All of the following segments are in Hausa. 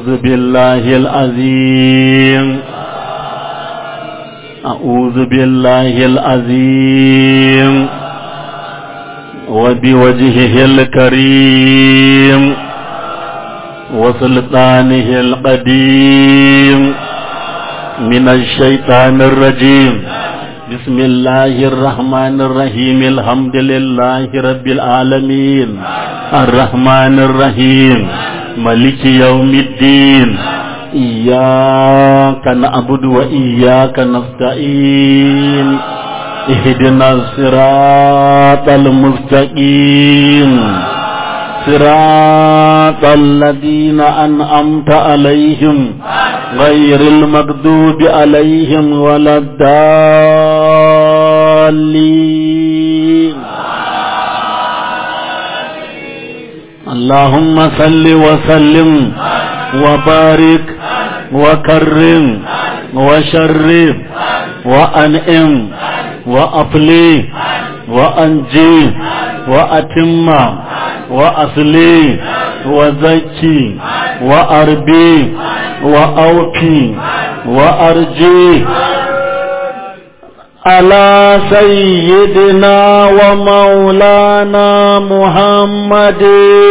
أعوذ بالله العظيم أعوذ بالله العظيم وبوجهه الكريم وسلطانه القديم من الشيطان الرجيم بسم الله الرحمن الرحيم الحمد لله رب العالمين الرحمن الرحيم ملك يوم الدين إياك نعبد وإياك نستعين اهدنا الصراط المستقيم صراط الذين أنعمت عليهم غير المغضوب عليهم ولا الضالين اللهم صل وسلم وبارك وكرم وشرف وأنئم وأفلي وأنجي وأتم وأصلي وزكي وأربي وأوفي وأرجي على سيدنا ومولانا محمد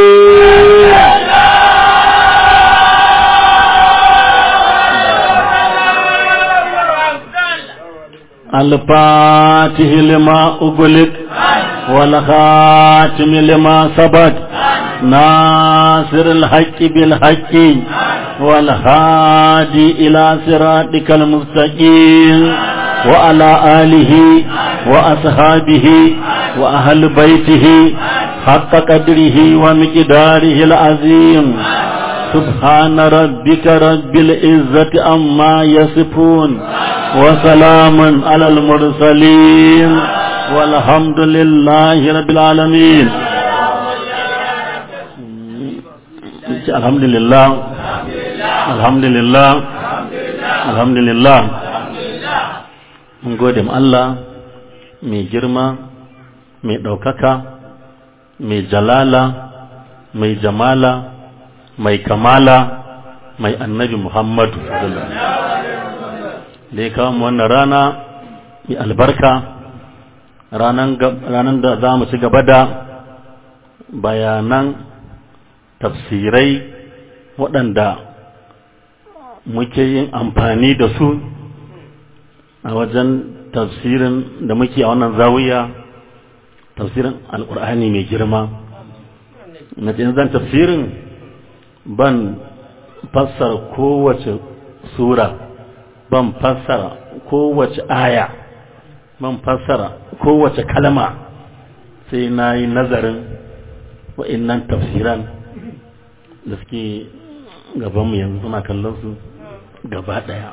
الفاتح لما أغلق والخاتم لما سبق ناصر الحق بالحق والهادي إلى صراطك المستقيم وعلى آله وأصحابه وأهل بيته حق قدره ومقداره العظيم سبحان ربك رب العزة عما يصفون وسلام على المرسلين والحمد لله رب العالمين الحمد لله الحمد لله الحمد لله mun gode ma Allah mai girma mai ɗaukaka mai jalala mai jamala mai kamala mai annabi Muhammadu da ya kawo wannan rana mai albarka ranar da za mu ci gaba da bayanan tafsirai waɗanda muke yin amfani da su a wajen tafsirin da muke a wannan zawiya tafsirin alkur'ani mai girma na zan tafsirin ban fassara kowace sura ban fassara kowace aya ban fassara kowace kalma sai na yi nazarin wa'innan tafsiran da suke gabanmu yanzu suna kallon su gaba ɗaya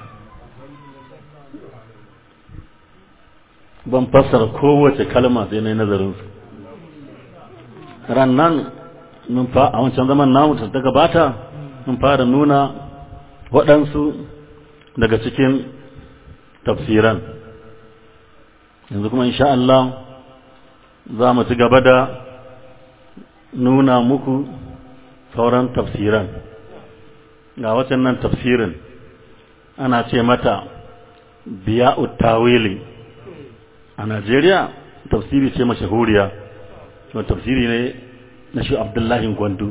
ban fassara kowace kalma sai na yi nazarinsu rannan mun fa a wancan zaman namu ta gabata mun fara nuna waɗansu daga cikin tafsiran yanzu kuma insha Allah za mu ci gaba da nuna muku sauran tafsiran ga wacan nan tafsirin ana ce mata biya'ut tawili a Najeriya tafsiri ce mashahuriya kuma tafsiri ne na shi Abdullahi Gwandu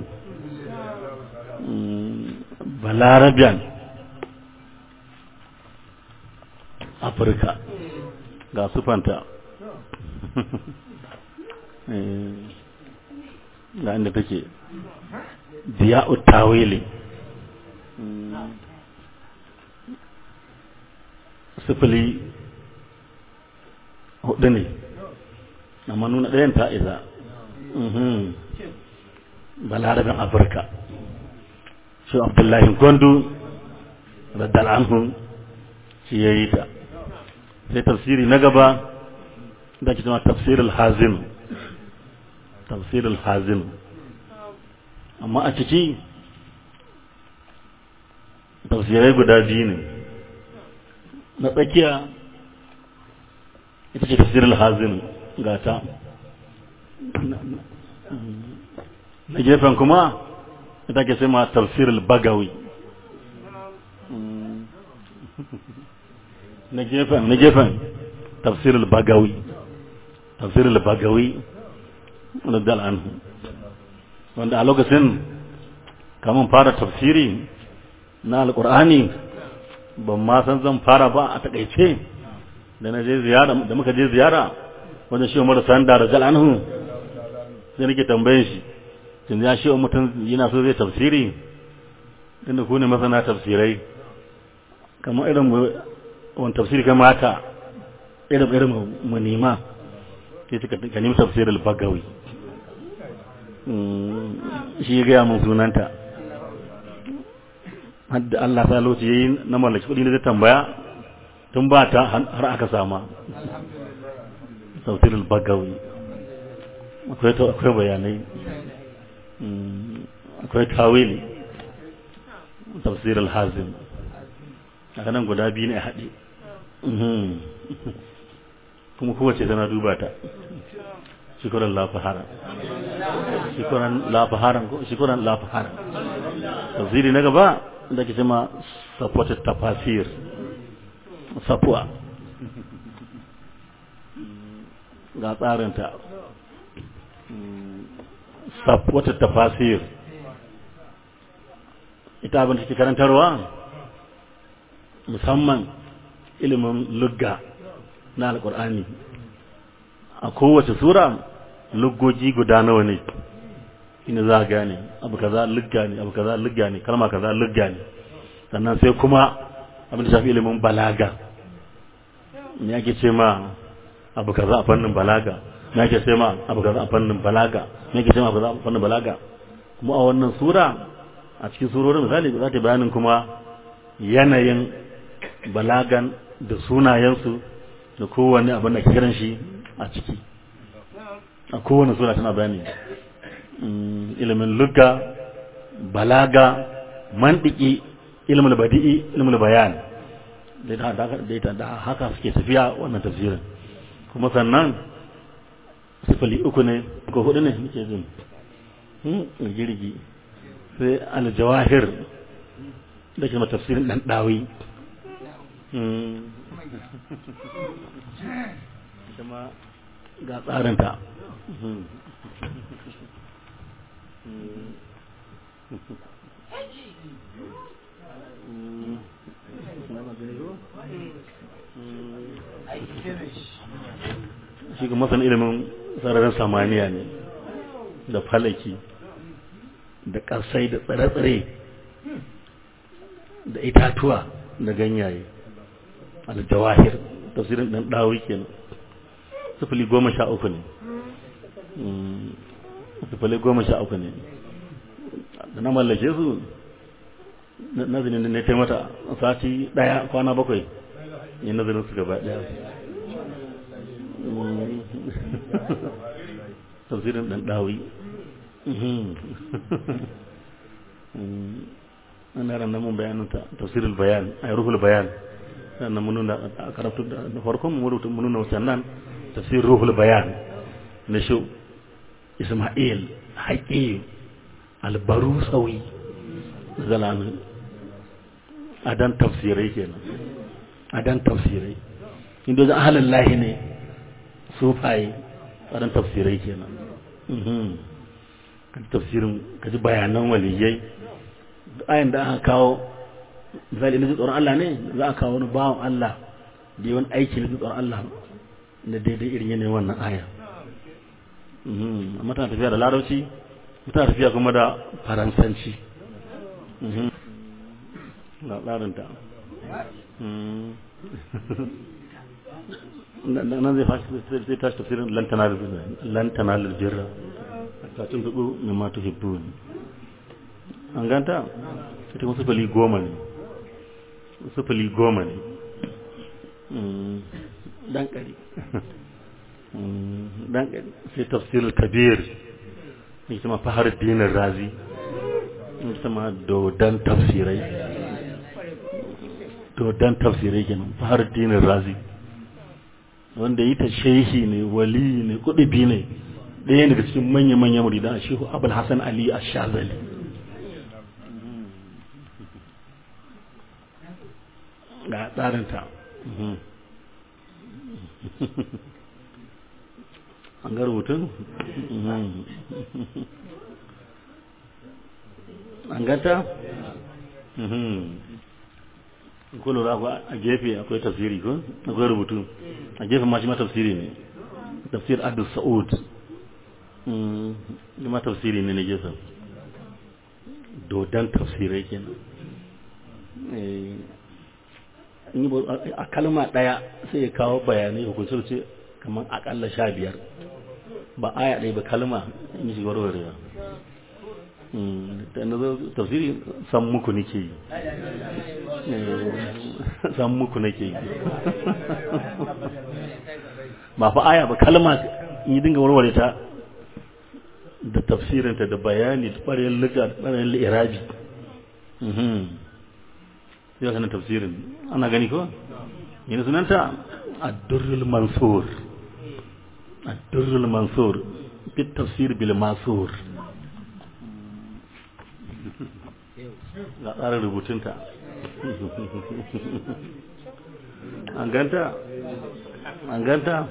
Balarabian Afirka ga sufanta ga inda take diya'ut tawili sifili hudu ne amma nuna ɗayan ta iza balarabin afirka shi abdullahi gondu raddal anhu shi ya yi ta sai tafsiri na gaba da ke zama tafsirul hazin tafsirul hazin amma a ciki tafsirai guda biyu ne na tsakiya ita ce tafsirul hazin gata na gefen kuma ita ke sai ma tafsirul bagawi na gefen na gefen tafsirul bagawi tafsirul bagawi radiyal anhu wanda a lokacin kamun fara tafsiri na alqur'ani ban ma san zan fara ba a takaice da na je ziyara da muka je ziyara wajen shi Umar Sanda radiyal anhu sai nake tambaye shi tun ya shi mutum yana so zai tafsiri inda ku ne masana tafsirai kamar irin wani tafsiri kamata irin irin mu nema sai suka ka nemi tafsirin bagawi shi ya gaya mun sunanta hadda Allah ta lokaci yayi na mallaki kudi ne zai tambaya tun ba ta har aka sama tafsirin bagawi akwai akwai bayanai akwai tawili tafsir al-hazim a nan guda biyu ne a haɗe kuma kowace tana duba ta shikuran lafahara shikuran lafahara shikuran lafahara tafsiri na gaba da ke cima supported tafasir sapuwa ga tsarinta supported tafasir ita abin da take karantarwa musamman ilimin lugga na alkur'ani a kowace sura luggogi guda nawa ne ina za a gane abu kaza lugga ne abu kaza lugga ne kalma kaza lugga ne sannan sai kuma abin da shafi ilimin balaga me ake ce ma abu kaza a fannin balaga me ake ce ma abu kaza a fannin balaga me ake ce ma abu kaza a fannin balaga kuma a wannan sura a cikin surorin misali za ta bayanin kuma yanayin balagan da sunayensu da kowanne abin da kiran shi a ciki a kowane suna tana bayani ilimin lugga balaga mantiki ilimin badi'i ilimin bayan da haka suke tafiya wannan tafsirin kuma sannan sifili uku ne ko hudu ne muke jin girgi sai aljawahir da ke tafsirin dan dawi kuma ga tsarinta shi ga masan ilimin sararin samaniya ne da falaki da ƙasai da tsire-tsire da itatuwa da ganyaye al-jawahir tafsirin dan dawi kenan sifili goma sha uku ne sifili goma sha uku ne da na mallake su nazarin da na ta mata sati daya kwana bakwai yin nazarin su gaba daya tafsirin dan dawi ana ran mun bayanin ta tafsirul bayan ay ruhul bayan sannan mun nuna a karatu da farkon mu rubuta mun nuna wannan tafsir ruhul bayan na shi Isma'il Haƙi Albarusawi zalamin adan tafsirai kenan adan tafsirai inda da ahalin lahi ne sufaye adan tafsirai kenan ka tafsirin ka ji bayanan waliyai ayin da aka kawo misali na tsoron Allah ne za a kawo wani bawan Allah da yawan aiki na tsoron Allah da daidai irin yanayin wannan aya amma tana tafiya da larabci tana tafiya kuma da faransanci ga tsarinta nan zai fashi zai tashi tafsirin lantana lalbirra a kacin tuɓu mai matu hibbu an ganta ita kuma sufali goma ne sufali goma ne dan ƙari dan ƙari sai tafsirul kabir ita ma fahar dinin razi ita ma dodon tafsirai dodon tafsirai kenan fahar dinin razi wanda yi ta shehi ne wali ne kudubi ne ɗaya daga cikin manya-manya muridan a shehu abul hassan ali a shazali ga tsarinta an ga rubutun an ganta ko lura a gefe akwai tafsiri ko akwai rubutu a gefe ma shi ma tafsiri ne tafsir adu sa'ud shi ma tafsiri ne na gefen dodon tafsirai kenan a kalma ɗaya sai ya kawo bayanai hukuncin ce kamar akalla sha biyar ba aya ɗaya ba kalma in shi warwarewa da na zo tafsiri san muku nake yi san muku nake yi ba fa aya ba kalma in yi dinga warware ta da tafsirinta da bayani da ɓarayin liga da ɓarayin li'irabi yau sanar tafsirin ana gani ko yana sunanta addurrul mansur addurrul mansur bit tafsir bil masur ga tsarin rubutunta an ganta an ganta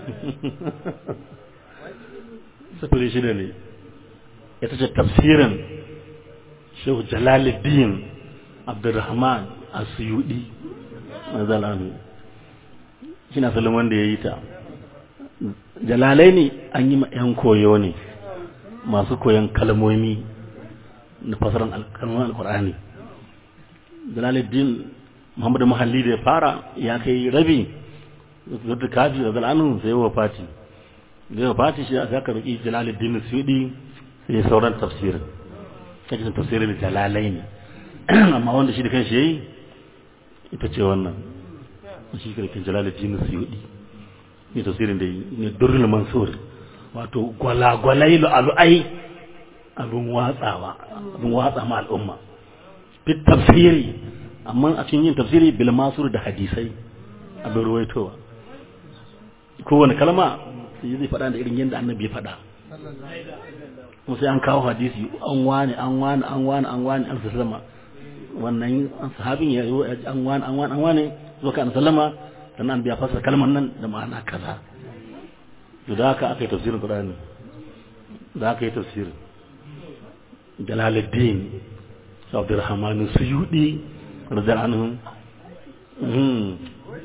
sufuri shida ne ita ce tafsirin shehu jalaluddin abdurrahman asuyudi mazalanu shi na salon wanda ya yi ta jalalai ne an yi ma 'yan koyo ne masu koyon kalmomi na fasaran alkalmomin alkur'ani jalaluddin muhammadu mahalli da ya fara ya kai rabi zata kafi da zal'anu sai wa fati da fati shi aka karɓi jalaluddin suyudi sai sauran tafsirin kake tafsirin jalalai ne amma wanda shi da kanshi yayi ita ce wannan shi karkin jalaluddin suyudi ne tafsirin da ne durrul mansur wato gwalagwalai alu'ai abin watsawa abin watsa ma al'umma fit tafsiri amma a cikin yin tafsiri bil masur da hadisai abin ruwaitowa kowane kalma sai zai faɗa da irin yadda annabi ya faɗa kuma sai an kawo hadisi an wani an wani an wani an wani an sallama wannan sahabin ya yi an wani an wani an wani zo ka an sallama sannan an biya fasa kalmar nan da ma'ana kaza to da haka aka yi tafsirin Qur'ani da aka yi tafsirin Jalaluddin Abdurrahman Suyudi radiyallahu anhu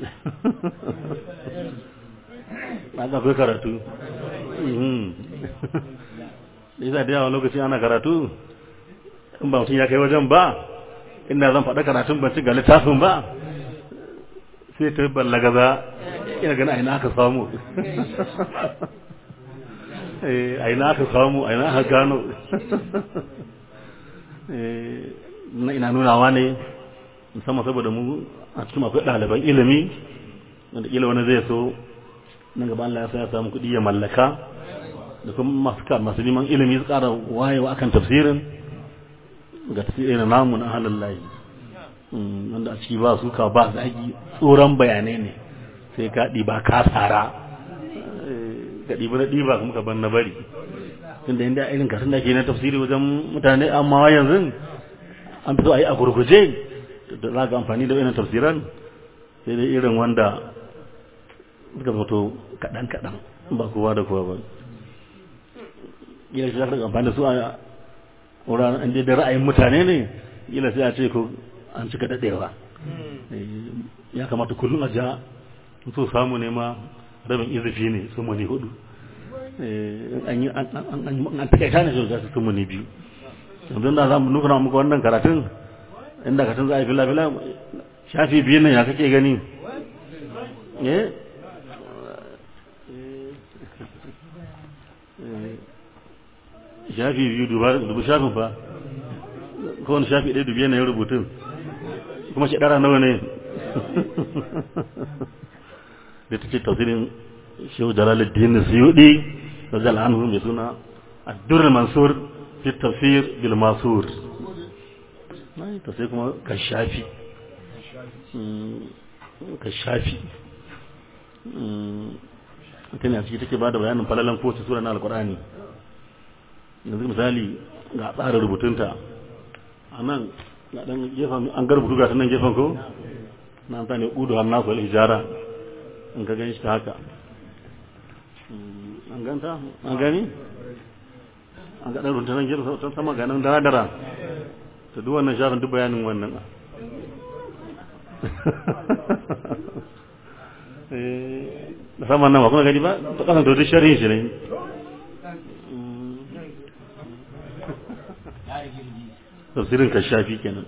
aka kai karatu da yasa da yawa lokaci ana karatu in ba mutum ya kai wajen ba inda zan faɗa karatun ban ci ga littafin ba sai ta ballaga za ina gani aina aka samu aina aka samu aina aka gano na ina nunawa ne musamman saboda mu a cikin akwai ɗaliban ilimi wanda ila wani zai so nan gaba Allah ya sa ya samu kuɗi ya mallaka da kuma masu masu neman ilimi su ƙara wayewa akan tafsirin ga tafsirin namu na halin layi wanda a ciki ba su ka ba zagi tsoron bayanai ne sai ka ɗiba ka tsara ka ɗiba na ɗiba kuma ka ban na bari tunda inda irin kasan da ke na tafsiri wajen mutane amma yanzu an fito a yi a gurguje da za ka amfani da irin tafsiran sai dai irin wanda suka fito kaɗan-kaɗan ba kowa da kowa ba ila shi za ka amfani da su a wuraren inda da ra'ayin mutane ne ila sai a ce ko an cika daɗewa ya kamata kullum a ja so samu ne ma rabin izifi ne sun muni hudu an takaita ne sai su sun muni biyu yanzu da za mu nufina muku wannan karatun inda karatun za a yi fila-fila shafi biyu nan ya kake gani shafi biyu dubu shafin fa kowane shafi ɗaya dubu yanayin rubutun kuma shi ɗara nawa ne da ta ce tausirin shehu jalaluddin suyuɗi da jal'anhu mai suna addur mansur fi tafsir bil masur ta sai kuma ka shafi ka shafi ita ne a ciki take ba da bayanin falalan kowace sura na alkur'ani yanzu misali ga tsarin rubutunta a nan an ga rubutu ga nan gefen ko na ta ne udu har nasu hijara in ka gani shi ta haka an ganta an gani an ga ɗan runtunan gida ta sama ganin dara-dara ta duk wannan shafin duk bayanin wannan da saman nan ba kuma gani ba ta kasan to duk sharhin shi ne tafsirin ka shafi kenan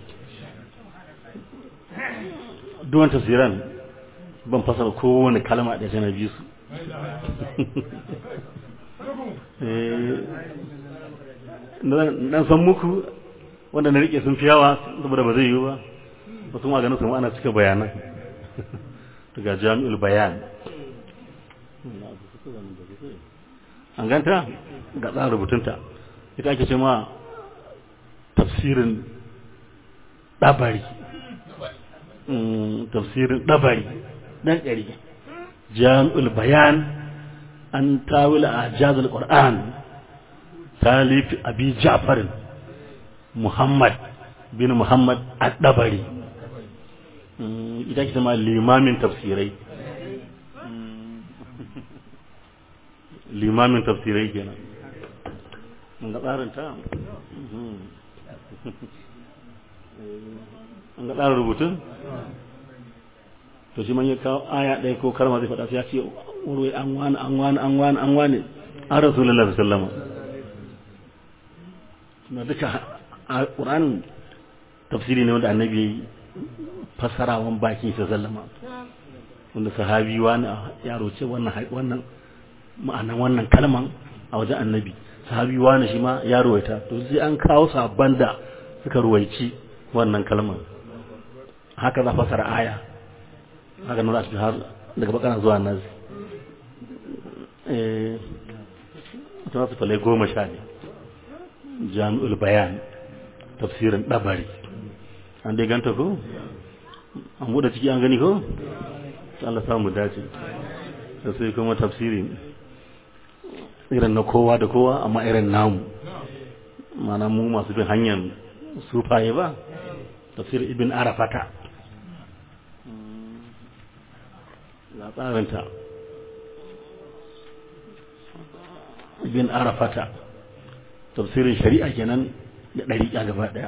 duwan tafsiran ban fasara kowane kalma da tana biyu su dan san muku wanda na rike sun fi yawa saboda ba zai yiwu ba wasu maganin su ana cika bayanan daga jami'ul bayan an ganta ga tsarin rubutunta ita ake ce ma tafsirin ɗabari tafsirin ɗabari ɗan ɗari jami'ul bayan an tawila a jazal ƙwar'an talif abi ja'farin muhammad bin muhammad al-ɗabari ita ke ma limamin tafsirai limamin tafsirai kenan an ga tsarin ta an ga tsarin rubutun to shi man ya kawo aya ɗaya ko karma zai faɗa sai ya ce wurwai an wani an wani an wani an wani an rasulullah sallama na duka a ƙuranin tafsiri ne wanda annabi ya yi fasarawan bakin sa sallama wanda sahabi wani yaro ce wannan wannan ma'anan wannan kalman a wajen annabi sahabi wani shi ma ya ruwaita to sai an kawo sabban da suka ruwaici wannan kalman haka za fasara aya haka nan za su har daga bakana zuwa nazi eh ta su falai goma sha ne jami'ul bayan tafsirin dabari an dai ganta ko an buɗe ciki an gani ko Allah samu dace sai kuma tafsiri irin na kowa da kowa amma irin namu mana mu masu bin hanyar sufaye ba tafsir ibn arafata ga tsarinta ibn arafata tafsirin shari'a kenan da ɗariƙa gaba ɗaya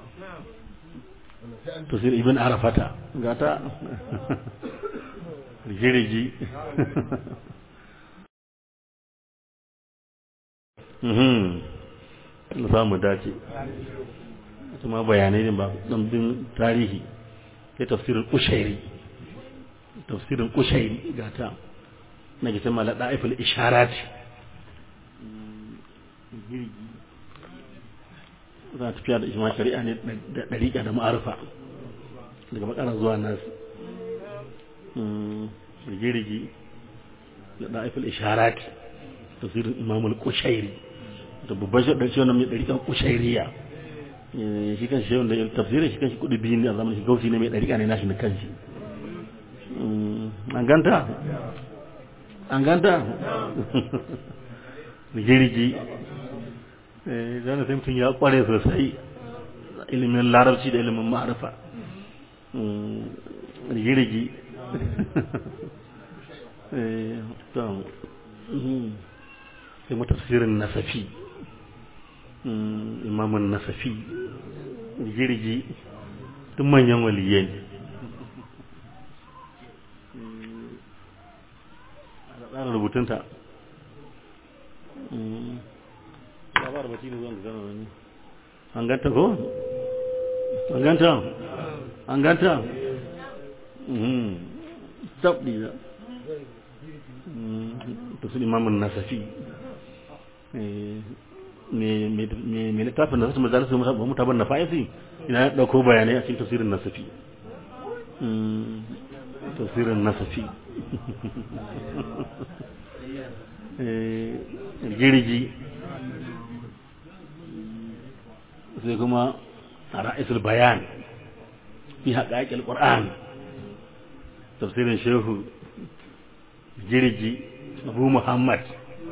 tafsir ibn arafata ga ta rigirigi na samu dace kuma bayanai ne ba ɗanbin tarihi ya tafsirin kushairi tafsirin kushairi ga ta na gitan mala ɗa'iful isharat za a tafiya da ishma shari'a ne da ɗariƙa da ma'arufa daga bakara zuwa nasu rigirigi da ɗa'iful isharat tafsirin imamul kushairi da babban shaɗar shi wannan mai ɗariƙan kushairiya shi kan shi wanda tafsirin shi kan shi kuɗi biyu ne a zamanin shi gausi ne mai ɗariƙa ne nashi na kan shi an ganta an ganta rigirigi zana sai mutum ya ƙware sosai ilimin larabci da ilimin ma'arifa rigirigi sai mu tafsirin nasafi imamun nasafi girgi duk manyan waliyai ne a tsarin rubutunta labar bati ne zuwan gano wani an ganta ko? an ganta? an ganta? tabbi da tafsir imamun nasafi mai littafin da su majalisar mutaban na fa'isi ina ya ɗauko bayanai a cikin tafsirin nasafi tafsirin nasafi girgi sai kuma a ra'isul bayan fi haƙaƙil ƙur'an tafsirin shehu girgi abu muhammad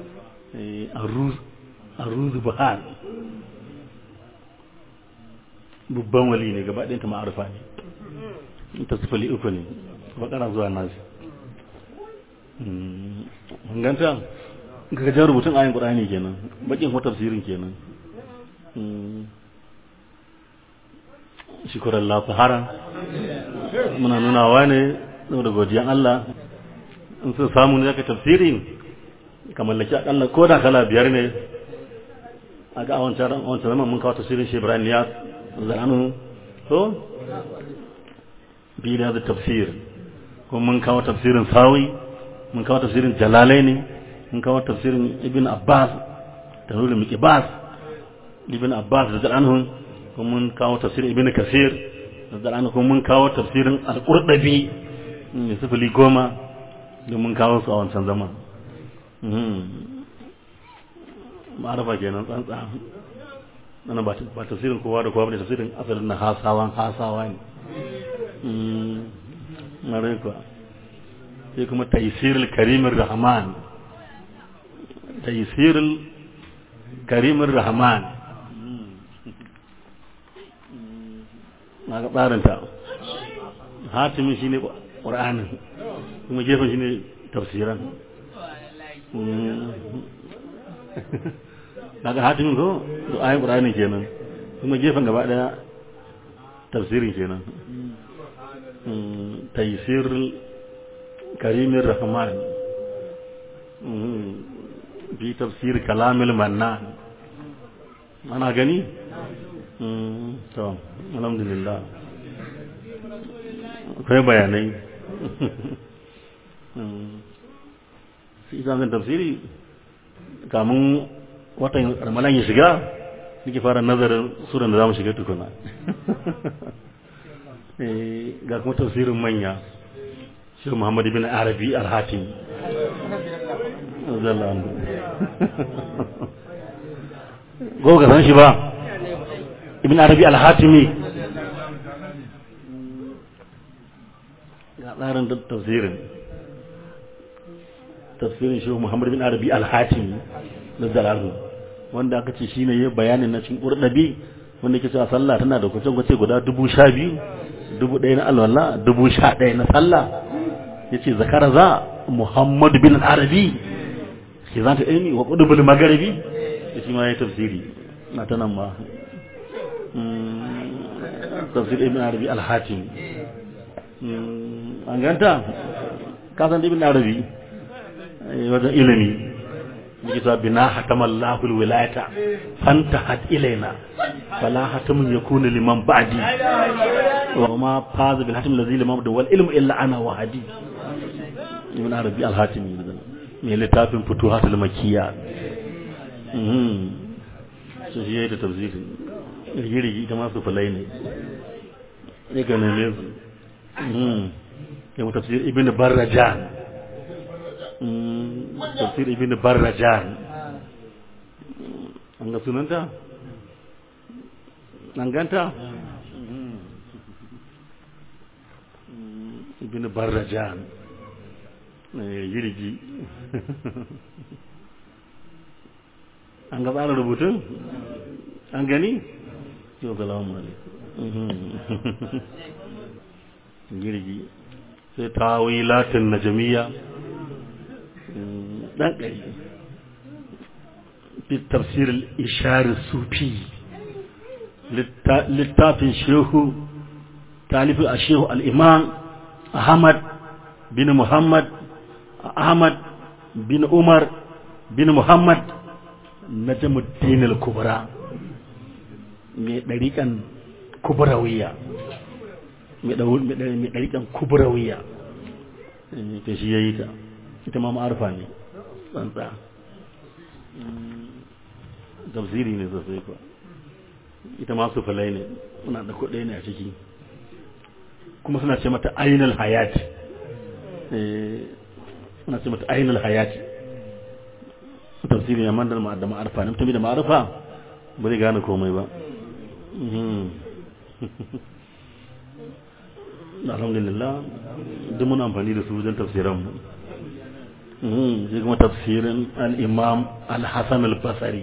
arruzu buhar babban wali ne gaba ɗinta ma'arufa ne ta sifili uku ne bakara zuwa nasi ganta ga jan rubutun ayin qur'ani kenan bakin kuma tafsirin kenan shukran la fahara muna nunawa ne saboda godiyan Allah in sun samu ne zaka tafsirin ka mallaki akalla ko da kala biyar ne a ga wancan wancan zaman mun kawo tafsirin shi Ibrahim ya zanu to bi da tafsir kuma mun kawo tafsirin sawi mun kawo tafsirin jalalaini mun kawo tafsirin ibn abbas da nuna miqbas ibn abbas da anhu kuma mun kawo tafsirin ibn kasir da anhu kuma mun kawo tafsirin al-qurdabi ne sifili goma da mun kawo su a wancan zaman ma'arafa kenan tsantsa nan ba tafsirin kowa da kowa ba ne tafsirin asalin na hasawan hasawa ne mare kuwa sai kuma taisirul karimin rahman taisirul karimin rahman na ga tsarinta hatimin shi ne ƙur'anin kuma gefen shi ne tafsiran na ga hatimin ko da ayin ƙur'anin kenan kuma gefen gaba ɗaya tafsirin kenan taisirul karimin rahman bi tafsir kalamil mannan ana gani to alhamdulillah akwai bayanai sai zan tafsiri kamun watan ramadan ya shiga nake fara nazarin suran da za mu shiga tukuna ga kuma tafsirin manya shi Muhammad bin Arabi al-Hatim go ga san shi ba ibn Arabi al-Hatimi ga tsarin da tafsirin tafsirin shi Muhammad bin Arabi al-Hatimi da Zalalu wanda aka ce shine yayin bayanin na cikin Qurdabi wanda ke cewa sallah tana da kwace-kwace guda dubu sha biyu dubu ɗaya na alwala dubu sha ɗaya na sallah ya ce zakara za muhammad bin arabi ke za ta ilmi wa ƙudubul magaribi da shi ma ya tafsiri na ta nan ma tafsir ibn arabi alhatim an ganta kasan ibn arabi wajen ilimi likita bina hatamallahu alwilayata fantahat ilaina fala hatamun yakunu liman ba'di wa ma faza bil hatim alladhi lam yabda wal ilmu illa ana wa hadi ibn arabi al hatimi ne littafin futuhatul makiyya mhm so shi yayin da tafsirin rigirigi ita ma su falai ne ne ga ne mhm ya tafsir ibn barrajan tafsir ibn barrajan an ga sunanta an ganta ibn barrajan jirgi an ga tsara rubutun an gani yau salamu alaikum jirgi sai tawilatin najamiya dan ƙari tafsir ishar sufi littafin shehu talifin a shehu al'imam ahmad bin muhammad ahmad bin umar bin muhammad na jamuddin al-kubra mai ɗariƙan kubrawiya mai ɗariƙan kubrawiya ta shi ya yi ta ita ma ma'arfa ne tsantsa tafsiri ne sosai kuwa ita ma su falai ne suna da kuɗai ne a ciki kuma suna ce mata ainihin hayati suna ce mata ainihin hayati tafsiri ne mandar da ma'arfa ne mutum da ma'arfa ba zai gane komai ba alhamdulillah duk muna amfani da su wajen tafsiran mu sai kuma tafsirin al-imam al-hasan al-basri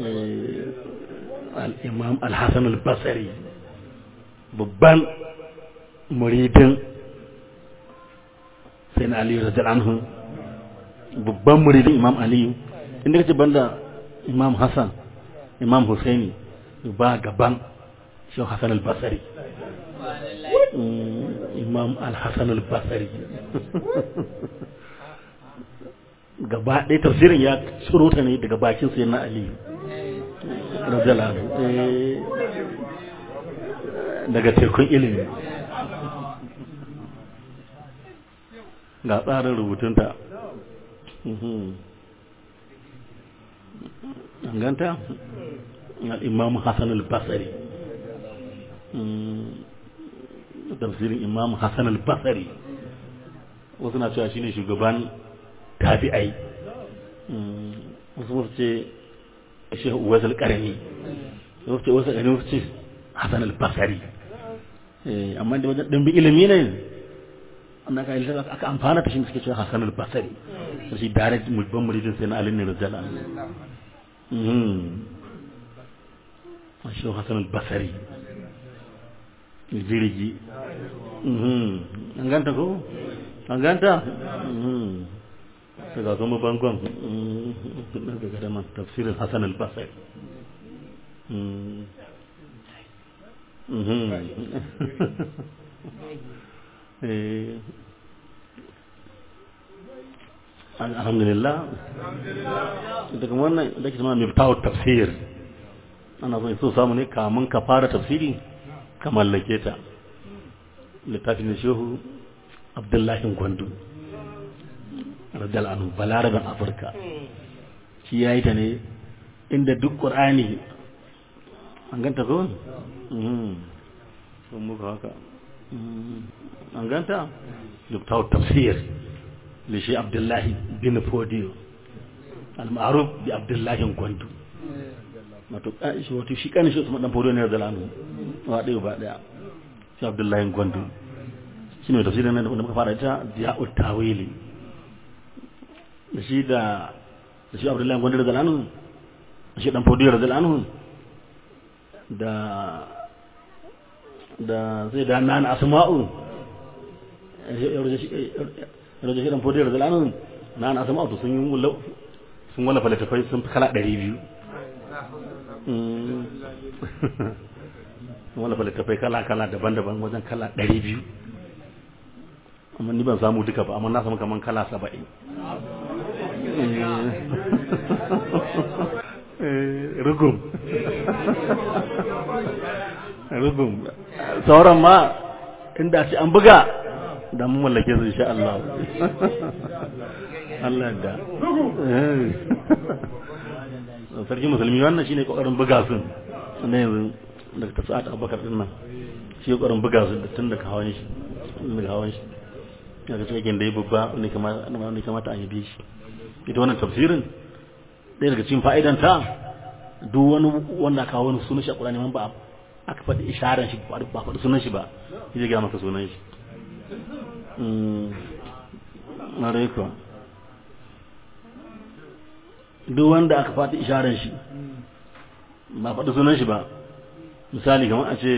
al-imam al-hasan al-basri babban muridin sai na aliyu radiyallahu anhu babban muridin imam aliyu inda kace banda imam hassan imam husaini ba gaban shi hassan al-basri imam al-hassan al-basri gaba ɗaya tafsirin ya tsoro ta ne daga bakin sai na aliyu radiyallahu anhu daga tekun ilimi ga tsarin rubutunta ganta imam hassan al-basari tafsirin imam hassan al-basari wasu na cewa shine shugaban tabi'ai wasu wasu ce shi wasu karami wasu ce wasu karami wasu ce hassan al-basari amma da wajen ɗanbi ilimi ne amma ka ilta aka amfana ta shi suke cewa hassan al-basari shi direct mulban muridin sai na alin ne rajala shi hassan al-basari jirgi an ganta ko an ganta daga kuma bangon daga da man tafsirin hassan al-basari alhamdulillah daga wannan da ke zama miftahu tafsir ana so so samu ne kamun ka fara tafsiri ka mallake ta littafin shehu abdullahi gwandu radal anhu balarabin afirka shi ya yi ta ne inda duk ƙur'ani an ganta ko? sun muka haka an ganta miftahu tafsir da shi abdullahi bin fodiyo al-ma'ruf bi abdullahi gwandu wato shi wato shi kanin shi Usman dan Fodo ne da lanu wa dai ba daya shi Abdullahi Gwandu shine tafsirin nan da muka fara ita Diya'ut Tawili da shi da da shi Abdullahi Gwandu da lanu shi dan Fodo da lanu da da sai da nan Asma'u yaro shi dan Fodo da lanu nan Asma'u sun yi sun wala falafai sun fi kala 200 wala littattafai kala-kala daban-daban wajen kala ɗari biyu amma ni ban samu duka ba amma na samu kaman kala saba'in rugum rugum sauran ma inda ce an buga da mun mallake su insha Allah Allah da sarki musulmi wannan shine kokarin buga su ne yanzu daga tasa'at abubakar din nan shi kokarin buga su da tun daga hawan shi daga hawan shi daga cikin da ya babba ne kamata ne kamata a yi shi ita wannan tafsirin ɗaya daga cikin fa'idanta duk wani wanda aka wani sunan shi a Qur'ani man ba aka faɗi isharar shi ba faɗi sunan shi ba shi zai ga maka sunan shi na rai kuwa duk wanda aka faɗi isharar shi ba faɗi sunan shi ba misali kamar a ce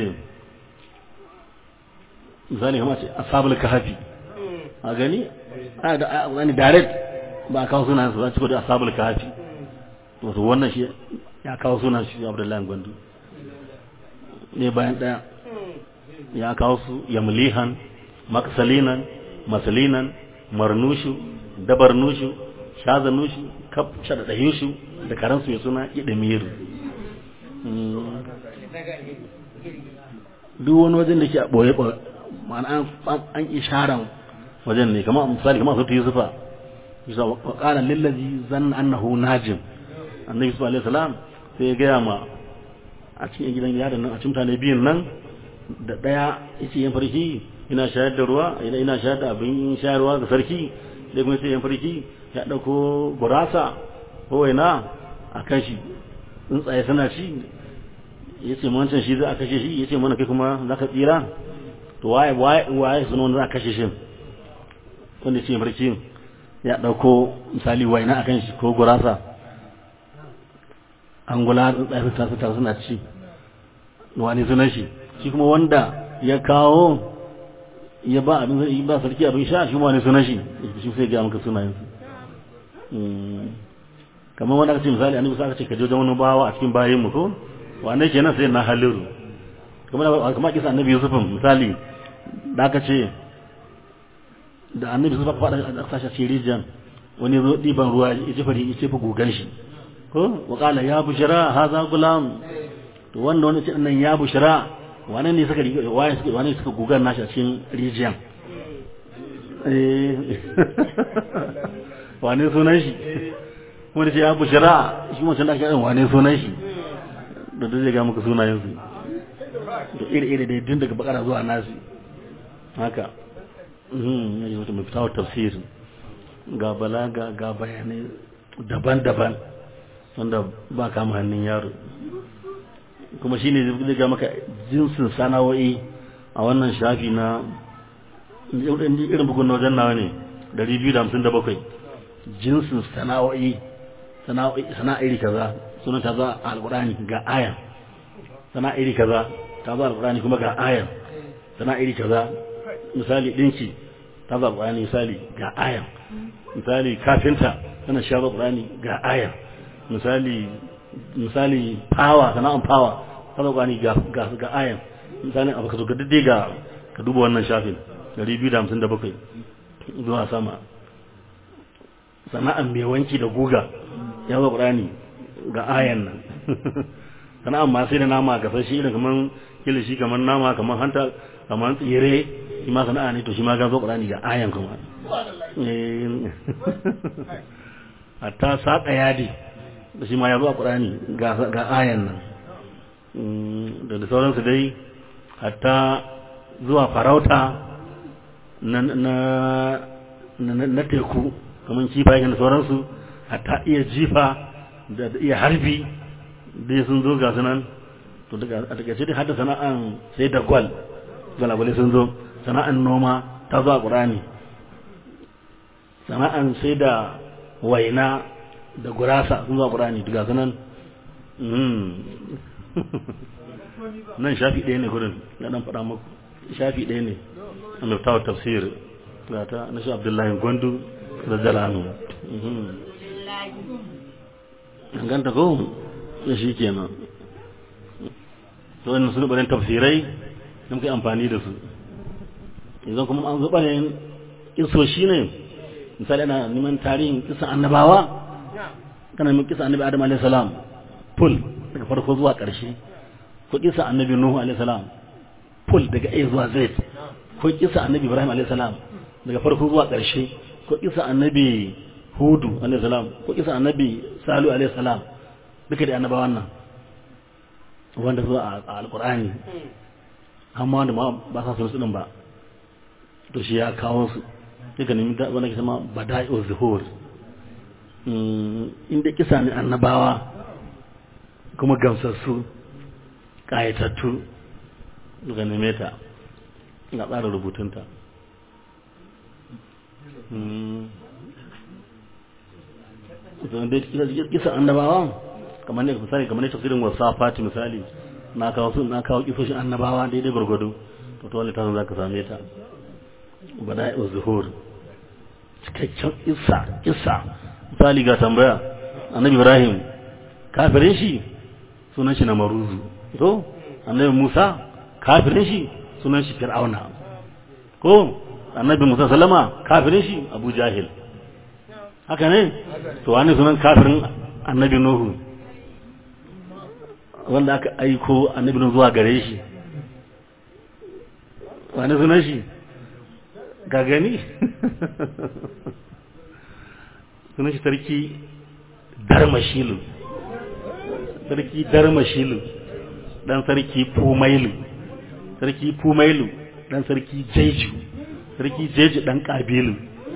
misali kamar a ce asabul kahafi a gani a da wani direct ba a kawo sunan su za ci da asabul kahafi wato wannan shi ya kawo sunan shi abdullahi gwandu ne bayan ɗaya ya kawo su yamlihan maksalinan masalinan marnushu dabarnushu shazanushu kaf shadadayushu da karansu ya suna idamir duk wani wajen da ke a ɓoye ɓoye ma'ana an isharan wajen ne kamar misali kamar sautu yusufa yusufa wa ƙara lillazi zan annahu najim annabi yusuf alaihi salam sai ya gaya ma a cikin gidan yaron nan a cikin mutane biyun nan da ɗaya yace yan farki ina shayar da ruwa ina shayar da abin shayarwa ga sarki da kuma sai yan farki ya ɗauko gurasa ko waina a kan shi tsuntsaye suna ci ya ce wancan shi za a kashe shi ya ce mana kai kuma za ka tsira to waye waye suna wanda za a kashe shi wanda ce farki ya ɗauko misali waina a kan shi ko gurasa an gula tsuntsaye su tasu tasu suna ci wani sunan shi shi kuma wanda ya kawo ya ba abin zai ba sarki abin sha shi ma ne sunan shi shi sai ga maka sunayen su kamar wani aka ce misali annabi sai aka ce ka je wajen wani bawa a cikin bayin mu ko wane kenan sai na haliru kamar kamar kisa annabi Yusuf misali da aka ce da annabi Yusuf aka faɗa a kasashe cikin rijiyan wani zo ɗiban ruwa ya jefa ya jefa gugan shi ko wa qala ya bushra hadha gulam to wanda wani ce nan ya bushra wane ne suka waye suka wane suka gugan nashi a cikin rijiyan eh wane sunan shi wanda ce ya bushra shi wancan da ake wane sunan shi da duk zai ga muka sunayen su da iri-iri da tun daga bakara zuwa nasi haka mhm ne wata mai fitawar tafsir ga balaga ga bayanai daban-daban wanda ba kama hannun yaro kuma shi ne zai ga maka jinsin sana'o'i a wannan shafi na irin bugun na wajen nawa ne 257 jinsin sana'o'i sana'a iri kaza sunan ta za a alkurani ga ayan sana'a iri kaza ta za a alkurani kuma ga ayan sana'a iri kaza misali dinki ta za a alkurani misali ga ayan misali kafinta tana sha alkurani ga ayan misali misali power sana'an power ta za alkurani ga ga ayan misali abu ka zo ga daidai ga ka duba wannan shafin 257 zuwa sama sana'an mai wanki da guga ya zo ƙurani ga ayan nan sana'an ma sai da nama ga sashi irin kamar kilishi kamar nama kamar hanta kamar tsire shi ma sana'a ne to shi ma ga zo ƙurani ga ayan kuma hatta saƙa yadi da shi ma ya zo a ƙurani ga ayan nan da da sauransu dai hatta zuwa farauta na teku kamar kifaye da sauransu hatta iya jifa da iya harbi dai sun zo ga sunan to daga a takaice dai hada sana'an sai da gwal gwalagwale sun zo sana'an noma ta zo a ƙurani sana'an sai da waina da gurasa sun zo a ƙurani daga sunan nan shafi ɗaya ne gurin na ɗan faɗa muku shafi ɗaya ne a mafitawar tafsir ga ta na shi abdullahi gwandu da jalanu ganta ko da shi kenan to wannan sun barin tafsirai da muka amfani da su idan kuma an zuba ne kiso shi ne misali ana neman tarihin kisa annabawa kana neman kisa annabi adam alaihi salam full daga farko zuwa ƙarshe ko kisa annabi nuhu alaihi salam full daga a zuwa z ko kisa annabi ibrahim alaihi salam daga farko zuwa ƙarshe ko kisa annabi hudu alaihi salam ko kisa annabi salu alaihi salam duka da annabawan nan wanda zuwa a alkur'ani amma wanda ma ba sa su din ba to shi ya kawo su duka nemi da wanda ke sama bada'i'u zuhur inda kisa ne annabawa kuma gamsassu ƙayatattu daga neme ta ga tsara rubutunta kisan annabawa kamar ne misali kamar ne tafsirin wasafati misali na kawo su na kawo kisoshin annabawa daidai gwargwado to to wani tasan zaka same ta bada'i zuhur cikakken isa isa misali ga tambaya annabi ibrahim kafirin shi sunan shi na maruzu to annabi musa kafirin shi sunan shi fir'auna ko annabi musa salama kafirin shi abu jahil haka ne to wani sunan kafirin annabi nuhu wanda aka aiko annabi nuhu zuwa gare shi wani sunan shi ga gani sunan shi sarki darmashilu sarki darmashilu dan sarki fumailu sarki fumailu dan sarki jeju sarki jeju dan kabilu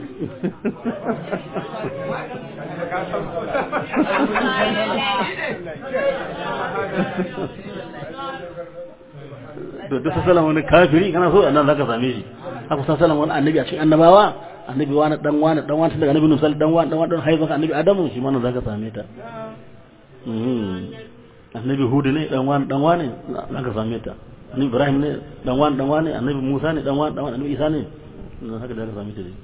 da duk sassalan wani kafiri kana so nan zaka same shi haka sassalan wani annabi a cikin annabawa annabi wani dan wani dan wani daga annabi nusal dan wani dan wani dan haifan annabi adamu shi ma nan zaka same ta annabi hudu ne dan wani dan wani zaka same ta annabi ibrahim ne dan wani dan wani annabi musa ne dan wani dan wani annabi isa ne haka da aka sami ta dai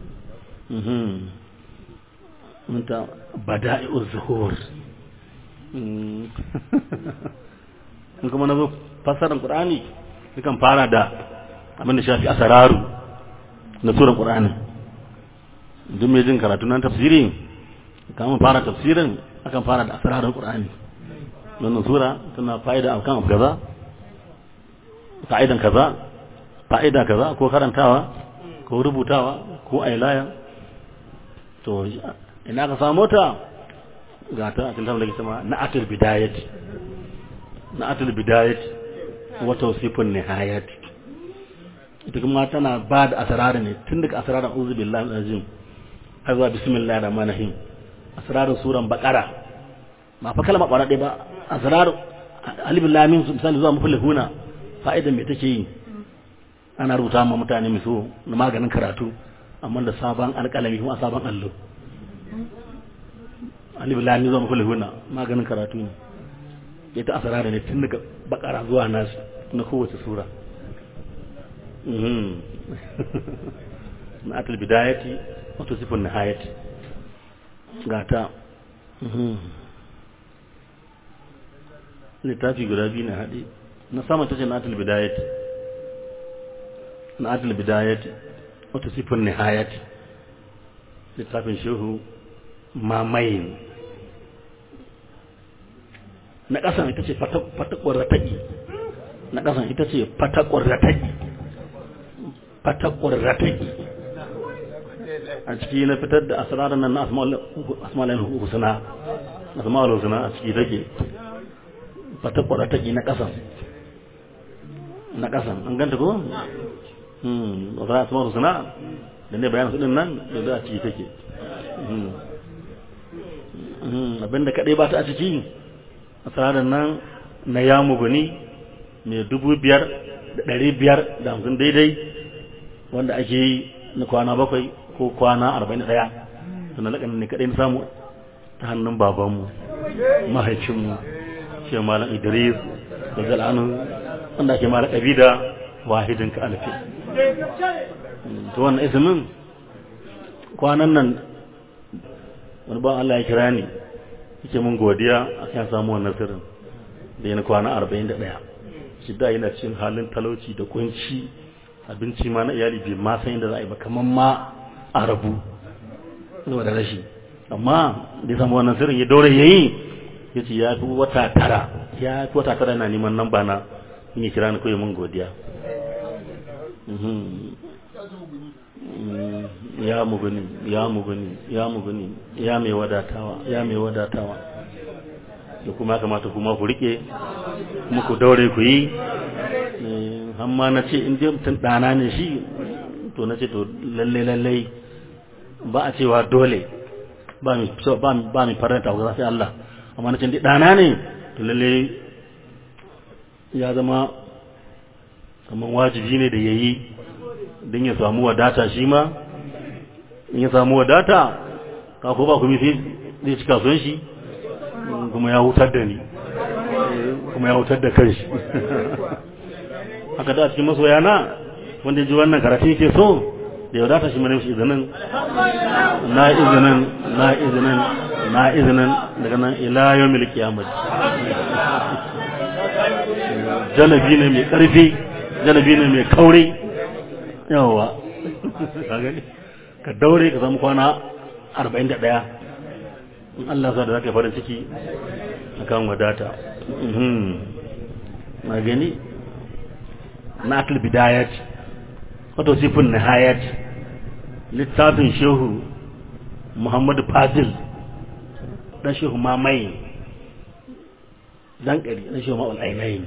mun ta bada'i'uz zuhur in kuma na zo fassarar qur'ani kan fara da abin da shafi asararu na surar qur'ani duk mai jin karatu nan tafsiri kamar fara tafsirin akan fara da asararin qur'ani wannan sura tana fa'ida akan abu kaza fa'idan kaza fa'ida kaza ko karantawa ko rubutawa ko ailaya to ina ka samu ta ga ta a cikin da ke na atul bidayat na atul bidayat wa tawsifun nihayat ita kuma tana ba da asararin ne tun daga asararin uzu billahi azim har zuwa bismillahir rahmanir rahim asararin suran baqara ba fa kalma kwara ba asrar alif lam mim misali zuwa muflihuna fa'idan me take yi ana rubuta ma mutane mai so na maganin karatu amma da sabon alƙalami kuma sabon allo alif lam zuwa muflihuna maganin karatu ne ita asrar ne tun daga bakara zuwa nasu na kowace sura na atul bidayati wato sifin nihayati gata littafi guda biyu na haɗe na sama ta ce na atul bidayati na atul bidayati wato sifin nihayati littafin shehu mamayin na ƙasan ita ce fatakwar rataƙi na ƙasan ita ce fatakwar rataƙi fatakwar rataƙi a ciki na fitar da asirarar nan na asma'ul husna asma'ul husna a ciki take fatakwar rataƙi na ƙasan na ƙasan an ganta ko? hmm wata asma'ul husna da ne bayan sudin nan da za a ciki take abinda kaɗai ba ta a ciki asirarar nan na yamu gani mai dubu biyar da ɗari biyar da hamsin daidai wanda ake yi na kwana bakwai ko kwana arba'in da ɗaya sannan laƙanin ne kaɗai na samu ta hannun babanmu mahaifinmu shi malam idris da zal'anu wanda ake malam ƙabi da wahidin ka alfi to wannan isimin kwanan nan wani ba Allah ya kira ni yake mun godiya a kan samu wannan sirrin da yana kwana arba'in da ɗaya shi da yana cikin halin talauci da kunci abinci ma na iyali bai ma san inda za a yi ba kamar ma a rabu zuwa da rashi amma da ya samu wannan sirrin ya daure ya yi ya ce ya fi wata tara ya fi wata tara yana neman nan ba na in yi kira ni kawai mun godiya ya muguni ya muguni ya muguni ya mai wadatawa ya mai wadatawa da kuma kamata kuma ku rike kuma ku daure ku yi amma na ce in dai mutum ɗana ne shi to na ce to lalle lalle ba a cewa dole ba mi faranta ku sai Allah amma na ce dai ɗana ne to lalle ya zama kamar wajibi ne da ya yi don ya samu wadata shi ma in ya samu wadata ka ko ba kuma sai zai cika son shi kuma ya hutar da ni kuma ya hutar da kanshi haka da cikin masoya na wanda ji wannan karatun ke so da ya wadata shi mana shi izinin na izinin na izinin na izinin daga nan ila yawmil qiyamah jalabi ne mai karfi jalabi ne mai kauri yawa ka daure ka zama kwana 41 in Allah sa da zaka farin ciki akan wadata na gani na akil bidayat wato sifin nihayat littafin shehu muhammadu fadil dan shehu mamaye dan kari dan shehu ma'ul ainihin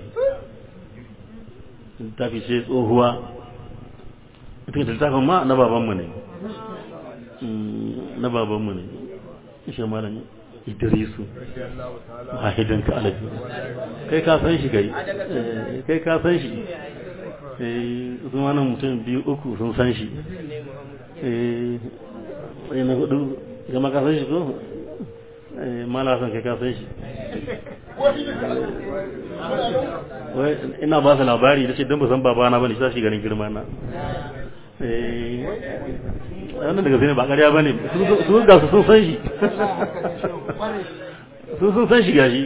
littafi sai tsohuwa ita littafin ma na babanmu ne na babanmu ne ishe malam idrisu wahidan ka alaji kai ka san shi kai kai ka san shi su wannan mutum biyu uku sun san shi eh na hudu gama ka san shi ko mala san kai ka san shi wai ina ba su labari da ce don ba san babana ba ne shi ganin girma na eh wannan daga zai ba ƙarya ba ne su ga su sun san shi su sun san shi gashi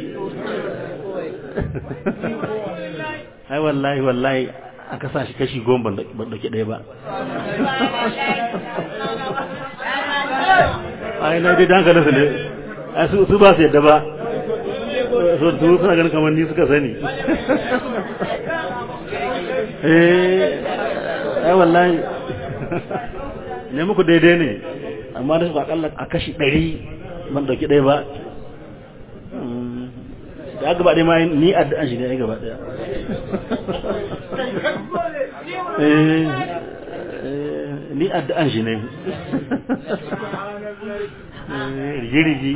ai wallahi wallahi aka sa shi kashi goma ban dauki ɗaya ba ai na dai danka nasa ne ai su ba su yadda ba so su suna ganin kamar ni suka sani eh ai wallahi ne muku daidai ne amma da su akalla a kashi ɗari ban dauki ɗaya ba da gaba ɗaya ma ni addu'an shi ne ai gaba ɗaya ni addu'an shi ne rigirigi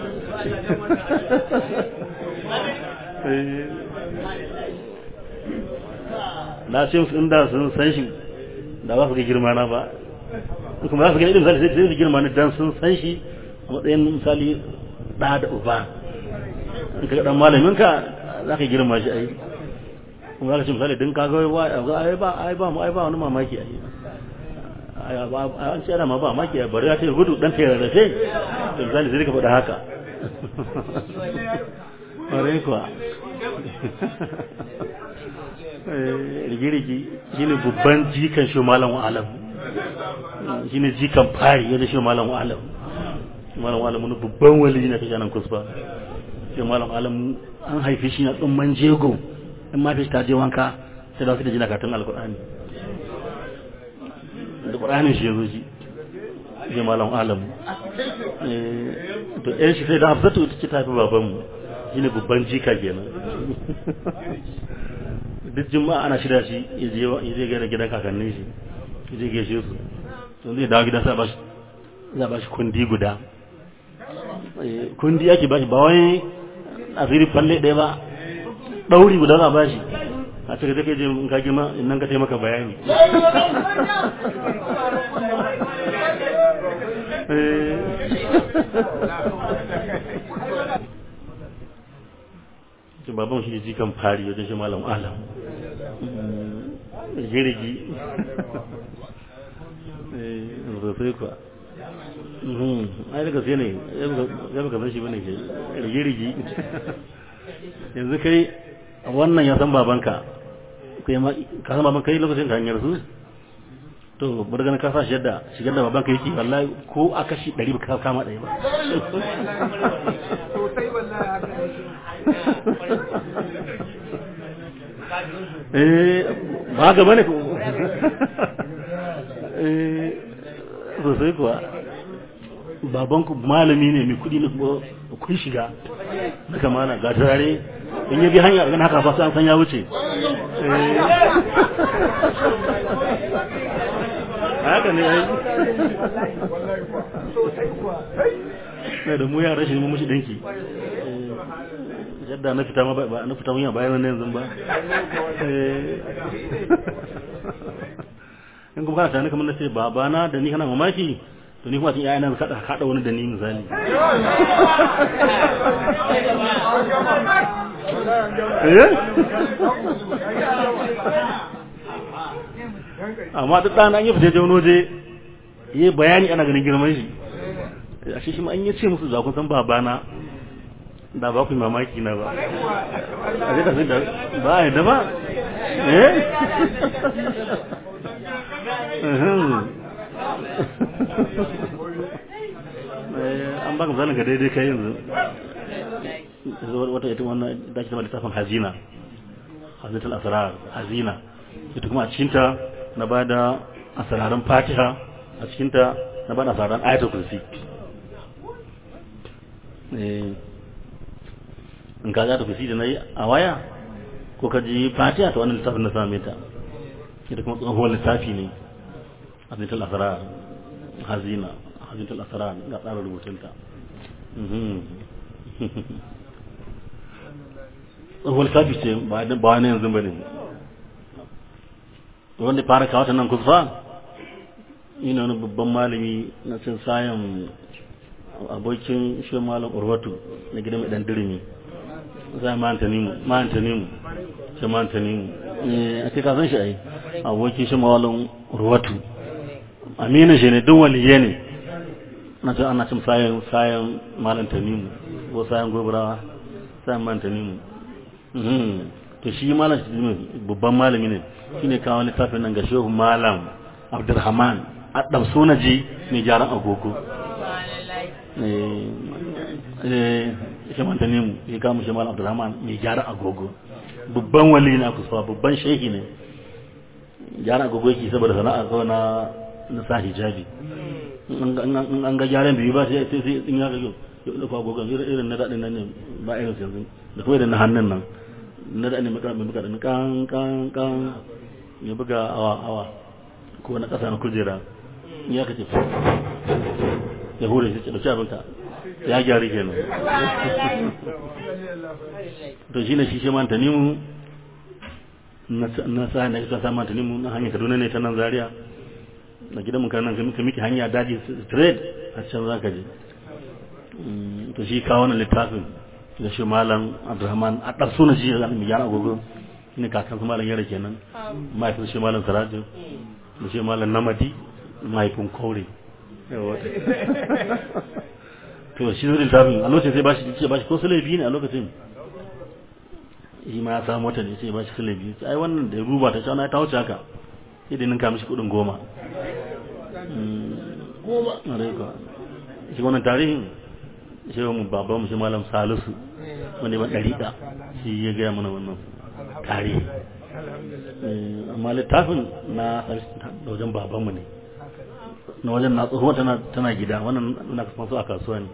na ce musu inda sun san shi da ba su ga girma na ba kuma za su gani misali sai su girma ni dan sun san shi a matsayin misali ɗa da uba in ka dan malamin ka za ka girma shi ai kuma za ka ce misali din ka ga ai ba ai ba ai ba wani mamaki ai an ce ana ma ba maki bari ya ce gudu dan ta rarrafe to misali sai ka faɗa haka ƙwarai kuwa rigirigi shi ne babban jikan shi malam alam shi ne jikan fari yadda shi malam alam malam alam wani babban wali na kashe nan kusba shi malam alam an haife shi na tsumman jego in ma fi ta je wanka sai da su da jina katon alkur'ani da ƙuranin shi ya zo shi shi malam alamu to yan shi sai da hafzatu ita ce ta fi babanmu shi ne babban jika kenan duk juma'a ana shirya shi ya je gaida gidan kakannin shi ya je gaishe su to zai dawo gidan sa ba shi za ba shi kundi guda kundi ake ba shi ba wai asiri falle ɗaya ba ɗauri guda za ba shi a cikin take je in ka girma in nan ka taimaka bayani to baban shi ji kan fari wajen shi malam alam girgi sosai kuwa ai daga sai ne ya baka san shi bane ke rigirigi yanzu kai wannan ya san babanka kai ma ka san babanka yi lokacin ka hanyar su to bari ganin ka sa shi yadda shigar da babanka yake wallahi ko a kashi ɗari ka kama ɗaya ba eh ba ga bane ko eh sosai kuwa babanku malami ne mai kudi na kun shiga na kamana ga turare in yabi hanya ganin haka ba an san ya wuce haka ne ai sai da mu yara shi mu mushi dinki yadda na fita ma ba na fita mun bayan nan yanzu ba in kuma kana tani kamar na ce babana da ni kana mamaki to ni kuma sun yaya nan kada kada wani da ni misali amma duk ɗan an yi fita wani waje yi bayani ana ganin girman shi a shi shi ma an yi ce musu zakun san babana da ba ku mamaki na ba a zai tafi da ba a yadda ba eh an baka misalin ga daidai kai yanzu wata ita wannan da ke zama littafin hazina hazinatul asrar hazina ita kuma a cikinta na ba da asrarin fatiha a cikinta na ba da asrarin ayatul kursi in ka za ta kursi da na yi a waya ko ka ji fatiha ta wannan littafin na same ta ita kuma tsohuwar littafi ne hazinatul asrar hazina hazinatul asrar ga tsarin rubutunta tsohuwar littafi ce ba wani yanzu ba ne wanda fara kawo ta nan kusa ina wani babban malami na cin sayan abokin shi malam urwatu na gidan mai dan dirimi sai ma antanimu ma antanimu sai ma antanimu eh ake ka san shi ai aboki shi mawalin ruwatu amina shi ne duk waliye ne na ce ana cin sayan sayan malam tanimu ko sayan gobarawa sayan malam tanimu to shi malam babban malami ne shine kawo littafin nan ga shehu malam abdurrahman addam sunaji mai gyaran agogo shi manta ne mu ya kama shi malam abdurrahman mai gyaran agogo babban wali na kusa babban shehi ne gyaran agogo yake saboda sana'a kawai na na sa hijabi an ga gyaran biyu ba sai sai in ya ga yau da agogon irin na daɗin nan ne ba irin yanzu da kuma da na hannun nan na da ne maka mai buga da kan kan kan ya buga awa awa ko na kasa na kujera ya kace ya hure shi da abinka ya gyari kenan to shine shi shi man tanimu na sa ne ka sa man tanimu na hanyar Kaduna ne ta nan Zaria na gidan mun kan nan ka miki hanya daji straight a can zaka je to shi kawo wannan littafin da shi malam abdurrahman a ɗan suna shi da mai gyara agogo ne kakan su malam yara kenan mahaifin shi malam sarajin da shi malam namadi mahaifin kore to shi zai littafin a lokacin sai bashi ce bashi ko sule biyu ne a lokacin shi ma ya samu wata ne sai bashi sule biyu ai wannan da ya ruba ta cewa ta wuce haka sai da ninka mishi kudin goma goma shi wannan tarihin shi mu baban mu shi malam salisu wani ba dariƙa shi ya gaya mana wannan tarihi amma littafin na da wajen babanmu ne na wajen na tsohuwa tana tana gida wannan na kasan su a kasuwa ne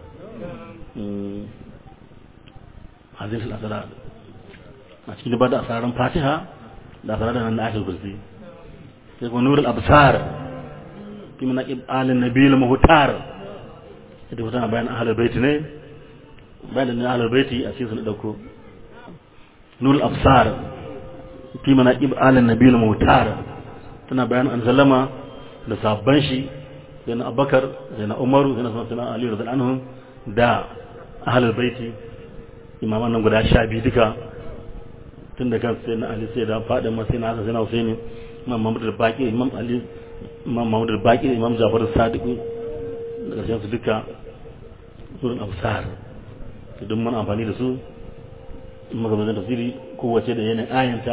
hazin shi asara a cikin ba da asararin fatiha da asarar da nan na ake kursi sai kuma nurul absar fi manaqib alin nabiyil muhtar ita kuma tana bayan ahalar baiti ne bayan da ahalar baiti a cikin sun dauko nurul absar fi manaqib alin nabiyil muhtar tana bayan an sallama da sabban shi sai na abakar sai na umaru sai na sana ali radhiyallahu anhum da ahalar baiti imaman nan guda sha biyu duka tun da kan sai na ali sai da fadin ma sai na hasan sai na husaini imam mahmud al-baqi imam ali imam mahmud al-baqi imam jafar as-sadiq da ƙarshen su duka surin absar to duk mun amfani da su magabatan tafsiri kowace da yanayin ayanta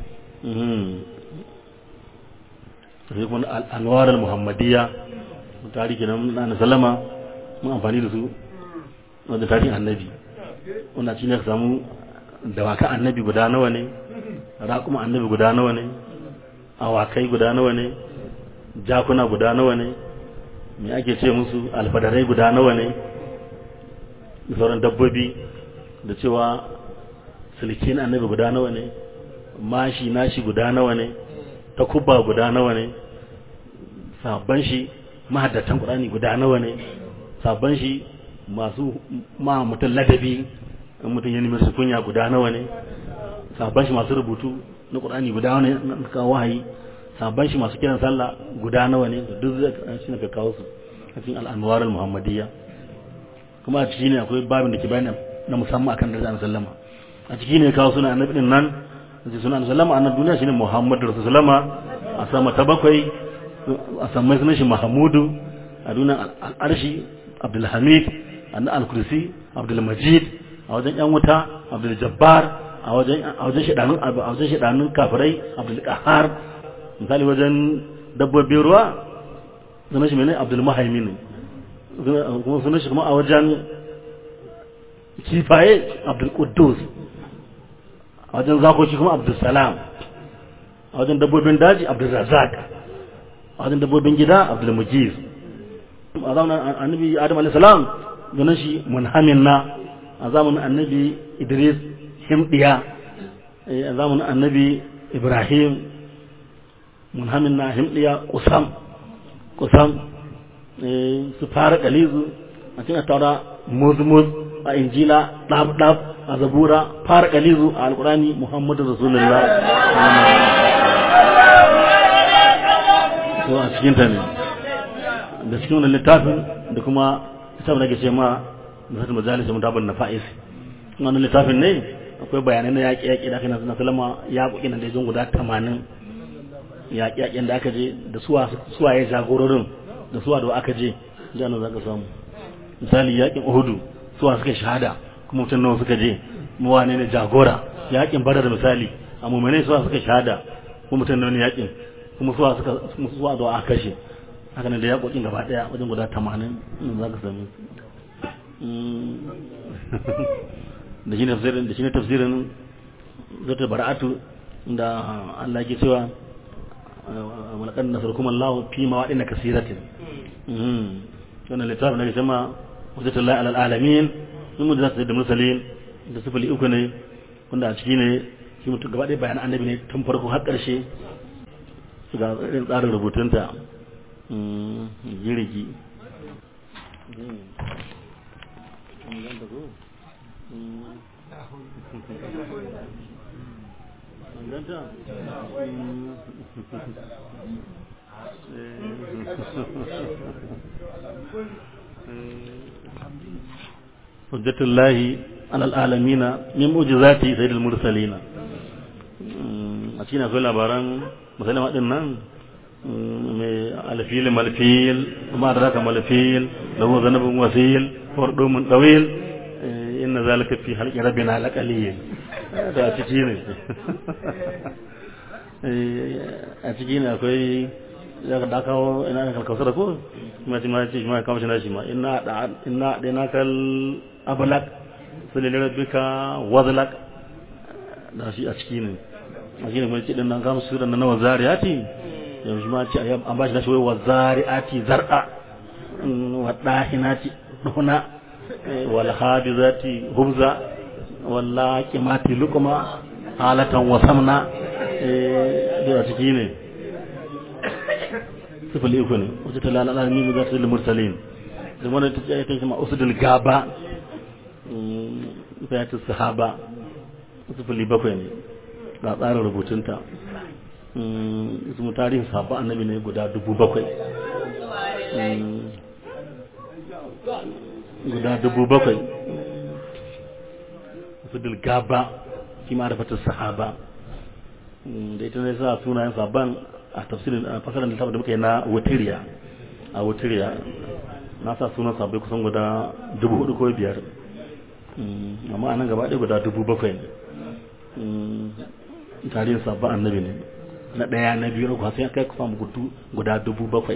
sai kuma al'anwar al-muhammadiyya tarihi na na salama mun amfani da su wanda tarihin annabi wanda shi ne ka samu dawakan annabi guda nawa ne raƙuma annabi guda nawa ne awakai guda nawa ne jakuna guda nawa ne me ake ce musu alfadarai guda nawa ne da sauran dabbobi da cewa silkin annabi guda nawa ne mashi nashi guda nawa ne takubba guda nawa ne sabban shi mahaddatan qur'ani guda nawa ne sabban shi masu ma mutum ladabi in mutum ya nemi su kunya guda nawa ne sabban shi masu rubutu na qur'ani guda nawa ne na kawo wahayi sabban shi masu kiran sallah guda nawa ne duk zai shi ne ka kawo su a cikin al'anwar al-muhammadiyya kuma a ciki ne akwai babin da ke bayani na musamman akan darajar sallama a ciki ne kawo suna annabi din nan sai suna sallama annabi duniya shine muhammadu rasulullah a sama ta bakwai a samai sunan shi mahamudu a dunan al'arshi abdulhamid an al-kursi abdulmajid a wajen yan wuta abdul jabbar a wajen a wajen shedanun a wajen shedanun kafirai abdul qahar misali wajen dabbobin ruwa sunan shi menene abdul muhaimin kuma sunan shi kuma a wajen kifaye abdul quddus a wajen zakoki kuma abdul salam a wajen dabbobin daji abdul razak a wajen dabbobin gida abdul mujib a zamanin annabi adam alayhi salam sunan shi munhamin na a zamanin annabi idris himdiya a zamanin annabi ibrahim munhamin na himdiya kusam kusam su fara kalizu a cikin taura muzmuz a injila dab dab a zabura fara kalizu a alkurani muhammadu rasulullah to a cikin ta ne da cikin wannan littafin da kuma littafin da ke ce ma nasarar majalis da mutabin na fa'is wannan littafin ne akwai bayanai na yaƙi yaƙi da aka yi na salama ya ƙoƙi na daidai guda tamanin yaƙi yaƙin da aka je da suwa suwa ya jagororin da suwa da aka je da nan za ka samu misali yaƙin uhudu suwa suka shahada kuma mutum nawa suka je mu wane ne jagora yaƙin badar misali a mummune suwa suka shahada kuma mutum nawa ne yaƙin kuma suwa suka suwa da aka kashe haka ne da yaƙoƙin gaba ɗaya wajen guda tamanin za ka sami da shi ne tafsirin da shi ne tafsirin zata bara'atu da Allah ke cewa walakan nasarkum Allah fi mawadin kasiratin wannan littafin da ke cewa wajatullahi alal alamin mun mu da da mursalin da sifili uku ne wanda a ciki ne shi mutum gaba ɗaya bayan annabi ne tun farko har ƙarshe ga irin tsarin rubutunta jirgi hujjatullahi alal alamina min mu'jizati sayyidil mursalina a cikin akwai labaran musulma din nan mai alfil malfil kuma da raka malfil lahu zanabun wasil wardumun dawil inna zalika fi halqi rabbina laqalil da ciki ne a ciki ne akwai ya da kawo ina da kalkausar ko kuma shi ma ce shi ma kawo shi na shi ma inna da inna da na kal ablak sulil rabbika wazlak da shi a ciki ne a shi ne mai ce din nan kawo su da nawa zariyati yanzu ma ce an ba shi nashi wai wa zari'ati zar'a wa dahinati duna wal hadizati hubza wal laqimati luqma halatan wa samna da ciki ne sifili uku ne wacce ta lalala ni mu za ta mursalin da wannan ta ce ta kuma usdul gaba ta ta sahaba sifili bakwai ne ga tsarin rubutunta ismu tarihin sabon annabi ne guda dubu bakwai guda dubu bakwai su gaba shi ma da sahaba da ita ne sa sunayen sabon a tafsirin a fasarar littafin da muka yi na wutiriya a wutiriya na sa sunan sabbai kusan guda dubu hudu ko biyar amma a nan gaba ɗaya guda dubu bakwai ne tarihin sabon annabi ne na ɗaya na biyu na kwasa ya kai kusa gudu guda dubu bakwai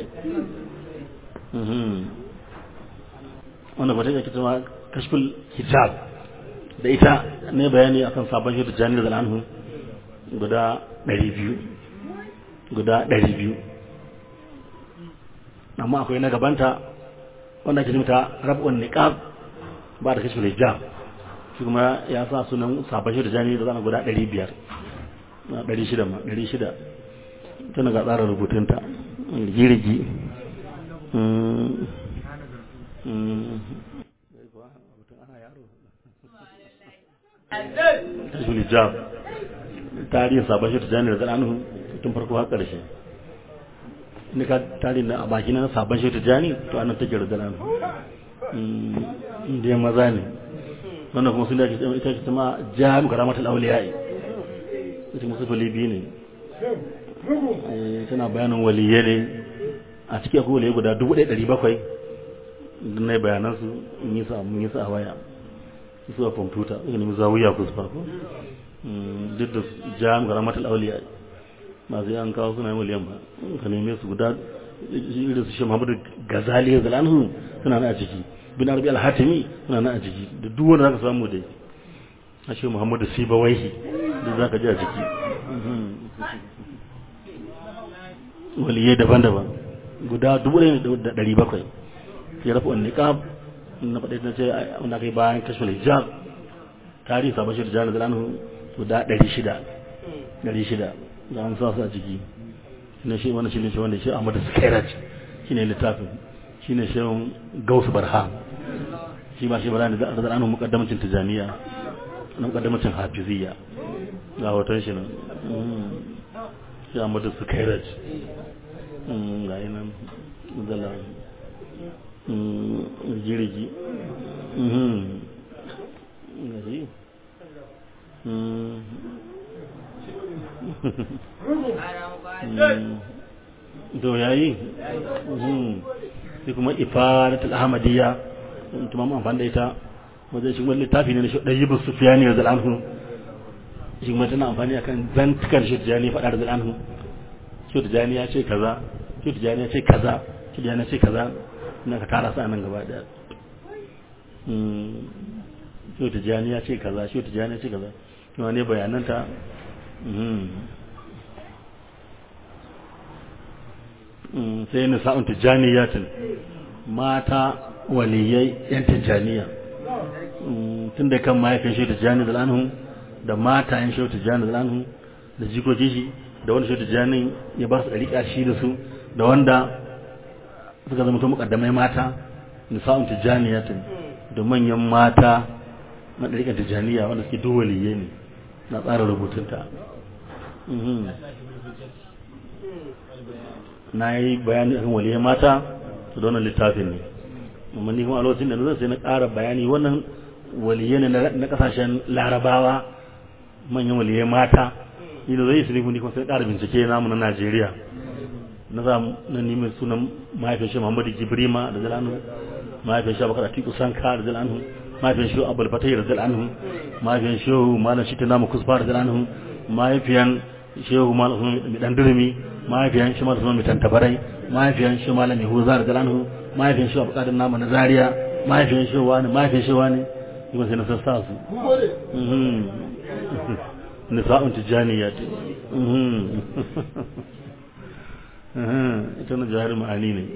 wanda ba ta yi kitama kashful hijab da ita ne bayani akan sabon shi da jani da zal'anhu guda ɗari biyu guda ɗari biyu amma akwai na gabanta wanda ke jimta rab'un niqab ba da kashful hijab shi kuma ya sa sunan sabon shi da jani da zal'anhu guda ɗari biyar na ɗari shida ma ɗari shida tana ga tsara rubutunta rigirigi tashul hijab tarihin sabon shi tijjani da zanen tun farko har ƙarshe ni ka tarihin a baki na sabon shi tijjani to anan take da zanen inda ya maza ne wannan kuma sun da ita ce ma jami'u karamatul auliya'i ita musu falibi ne tana bayanin waliyye ne a cikin akwai waliyye guda dubu ɗaya ɗari bakwai don na yi bayanansu in yi sa mun yi sa a waya su a kwamfuta ina nemi zawuya ku su farko duk da jam ga ramatul auliya masu yan kawo suna yin waliyan ba ka neme su guda irin su shi muhammadu gazali ya zalanhu suna na a ciki bin arabi al-hatimi suna na a ciki da duk wanda zaka samu dai a shi muhammadu sibawaihi da zaka ji a ciki waliyai daban-daban guda dubu ɗaya da ɗari bakwai sai rafa wani niqab na faɗi na ce wanda kai bayan kashfin hijab tarihi sabon shi da jana da lanu guda ɗari shida ɗari shida da an sa su a ciki na shi wani shi ne shi wanda shi Ahmadu Skairat shi ne littafin shi ne shi Gausu Barham shi ba shi bara da da anu mukaddamacin tijaniya na mukaddamacin hafiziyya ga hoton shi nan shi Ahmadu Skairat ga yi nan zala jirgi to yayi sai kuma ifadatul ahmadiyya kuma mun amfani da ita wajen shi wani littafi ne na shi ɗayi bin sufiyani da zal'anhu shi kuma tana amfani akan zantukar shi tijani faɗa da zal'anhu shi tijani ya ce kaza shi tijani ya ce kaza shi tijani ya ce kaza na ka tara su a nan gaba ɗaya shi tijani ya ce kaza shi tijani ya ce kaza kuma ne bayananta sai nisa'un tijaniyatin mata waliyai yan tijaniya tun da kan mahaifin shi tijani da lanhu da mata yan shi tijani da lanhu da jikoki shi da wanda shi tijani ya ba su ɗariƙa shi da su da wanda suka zama to mukaddamai mata nisa'un tijaniyatin da manyan mata na ɗariƙar tijaniya wanda suke duk waliyai ne na tsara rubutunta na yi bayani akan waliyai mata su da wannan littafin ne amma ni kuma a lokacin da na sai na ƙara bayani wannan waliyai ne na ƙasashen larabawa manyan waliyai mata ni da zai su ne kuma sai ƙara bincike namu na najeriya na za na nemi sunan mahaifin shi muhammadu gibrima da zalanu mahaifin shi abubakar atiku sanka da zalanu mahaifin shi abul fatai da zalanu mahaifin shi malam shi ta namu kusfa da zalanu mahaifiyan shehu malam mai dan durmi mahaifiyan shi malam mai tantabarai mahaifiyan shi malam yahuza da zalanu mahaifiyan shi abubakar namu na zaria mahaifiyan shi wani mahaifiyan shi wani kuma sai na sassa su nisa'un tijaniyat ita na jihar ma'ani ne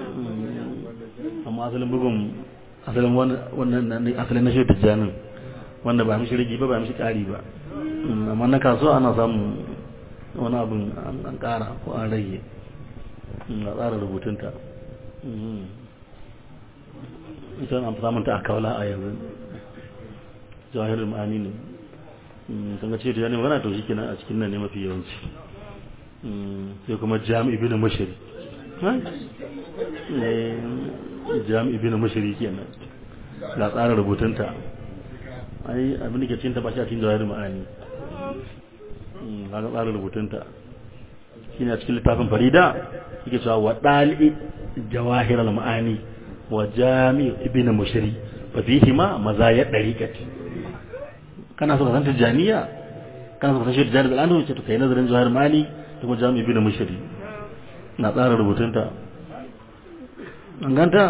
amma asalin bugun asalin wannan asalin na shi tijanin wanda ba mishi rigi ba ba mishi ƙari ba amma na kasuwa ana samun wani abin an ƙara ko an rage a tsara rubutunta ita an samun ta a kawala a yanzu jawahir ma'ani ne sun ga ce da yana magana to shi kenan a cikin nan ne mafi yawanci sai kuma jami'i bin mashari jami'i bin mashari kenan ga tsara rubutunta ai abin da ke cinta ba shi a cikin jawahir ma'ani ga tsara rubutunta shine a cikin littafin farida yake cewa wa dali jawahir al-ma'ani wa jami'i ibn mushri fa fihi ma mazaya dariqati kana so ka san tijaniya kana so ka san shi tijani da ce to kai nazarin jawahir ma'ani da kuma jami'i ibn mushri na tsara rubutunta an ganta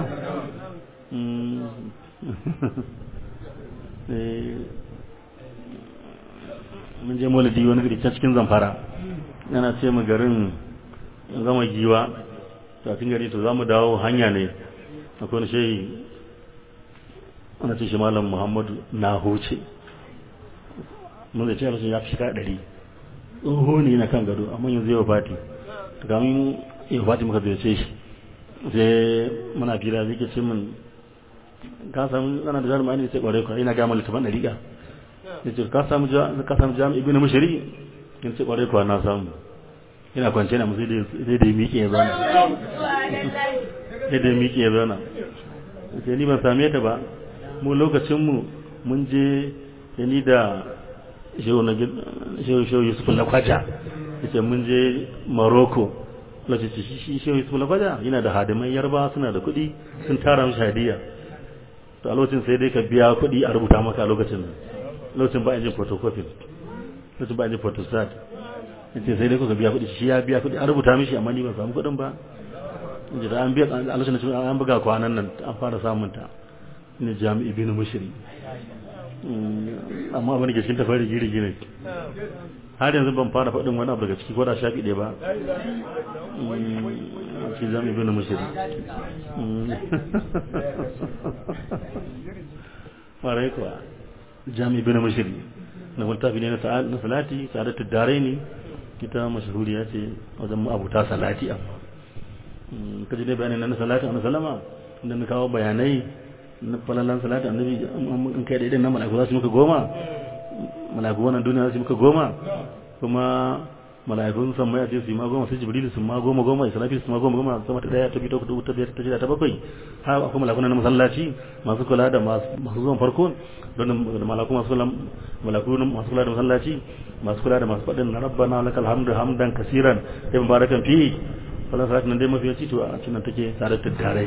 mun je maulidi wani gari can cikin zamfara yana ce mu garin gama giwa tafin gari to za mu dawo hanya ne akwai wani shehi ana ce shi malam muhammadu na huce mun zai ce a ya fi shika ɗari tsoho ne na kan gado amma yanzu yau fati kamin yau fati muka zai ce shi sai muna fira zai ke ce min ka samu ana da jarumai ne sai kware kwa ina gama littafin ɗariƙa ya ce ka samu jami'i ibn mushari in ce kware kwa na samu ina kwance na musu sai da miƙe ya zauna sai da miƙe ya zauna sai ni ban same ta ba mu lokacinmu mun je ya ni da shehu yusuf lakwaja ya ce mun je maroko lokaci shi shehu yusuf lakwaja yana da hadimai yarba suna da kuɗi sun tara mishi hadiya to a lokacin sai dai ka biya kuɗi a rubuta maka a lokacin lokacin ba a jin photocopy lokacin ba a jin photostat yace sai dai kuka biya kuɗi shi ya biya kuɗi a rubuta mishi amma ni ban samu kuɗin ba yace da an biya a lokacin da an buga kwanan nan an fara samun ta ne jami'i bin mushri amma abin da ke cikin tafari giri gine har yanzu ban fara faɗin wani abu daga ciki ko da shafi ɗaya ba shi jami'i bin mushri ƙwarai kuwa jami'i bin mushri na littafi ne na salati sa'adatu dare ne ita mashahuriya ce wajen abuta salati amma kaji dai bayanin na salati a salama inda na kawo bayanai na falalan salati annabi in kai da idan na mala'iku za su muka goma mala'iku wannan duniya za su muka goma kuma mala'ikun san mai ce su ma goma sai jibril su ma goma goma israfil su ma goma goma sama ta daya ta biyu ta hudu ta biyar ta shida ta bakwai har akwai mala'ikun na masallaci masu kula da masu zuwan farko don mala'iku masu kula mala'iku masu kula da masallaci masu kula da masu faɗin na rabbana lakal hamdu hamdan kasiran ya mubarakan fi falon salati nan dai mafi yaci to a cikin take tare da tare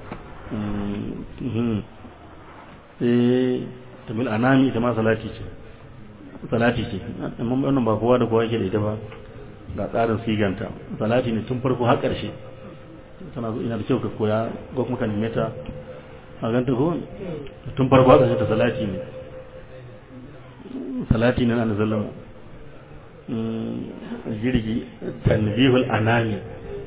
eh tamil anami ita ma salati ce salati ce amma wannan ba kowa da kowa yake da ita ba ga tsarin siganta salati ne tun farko har ƙarshe tana zo ina da kyau ka koya ko kuma ka neme ta a ganta ko tun farko har ƙarshe ta salati ne salati ne na zallama jirgi tanbihul anami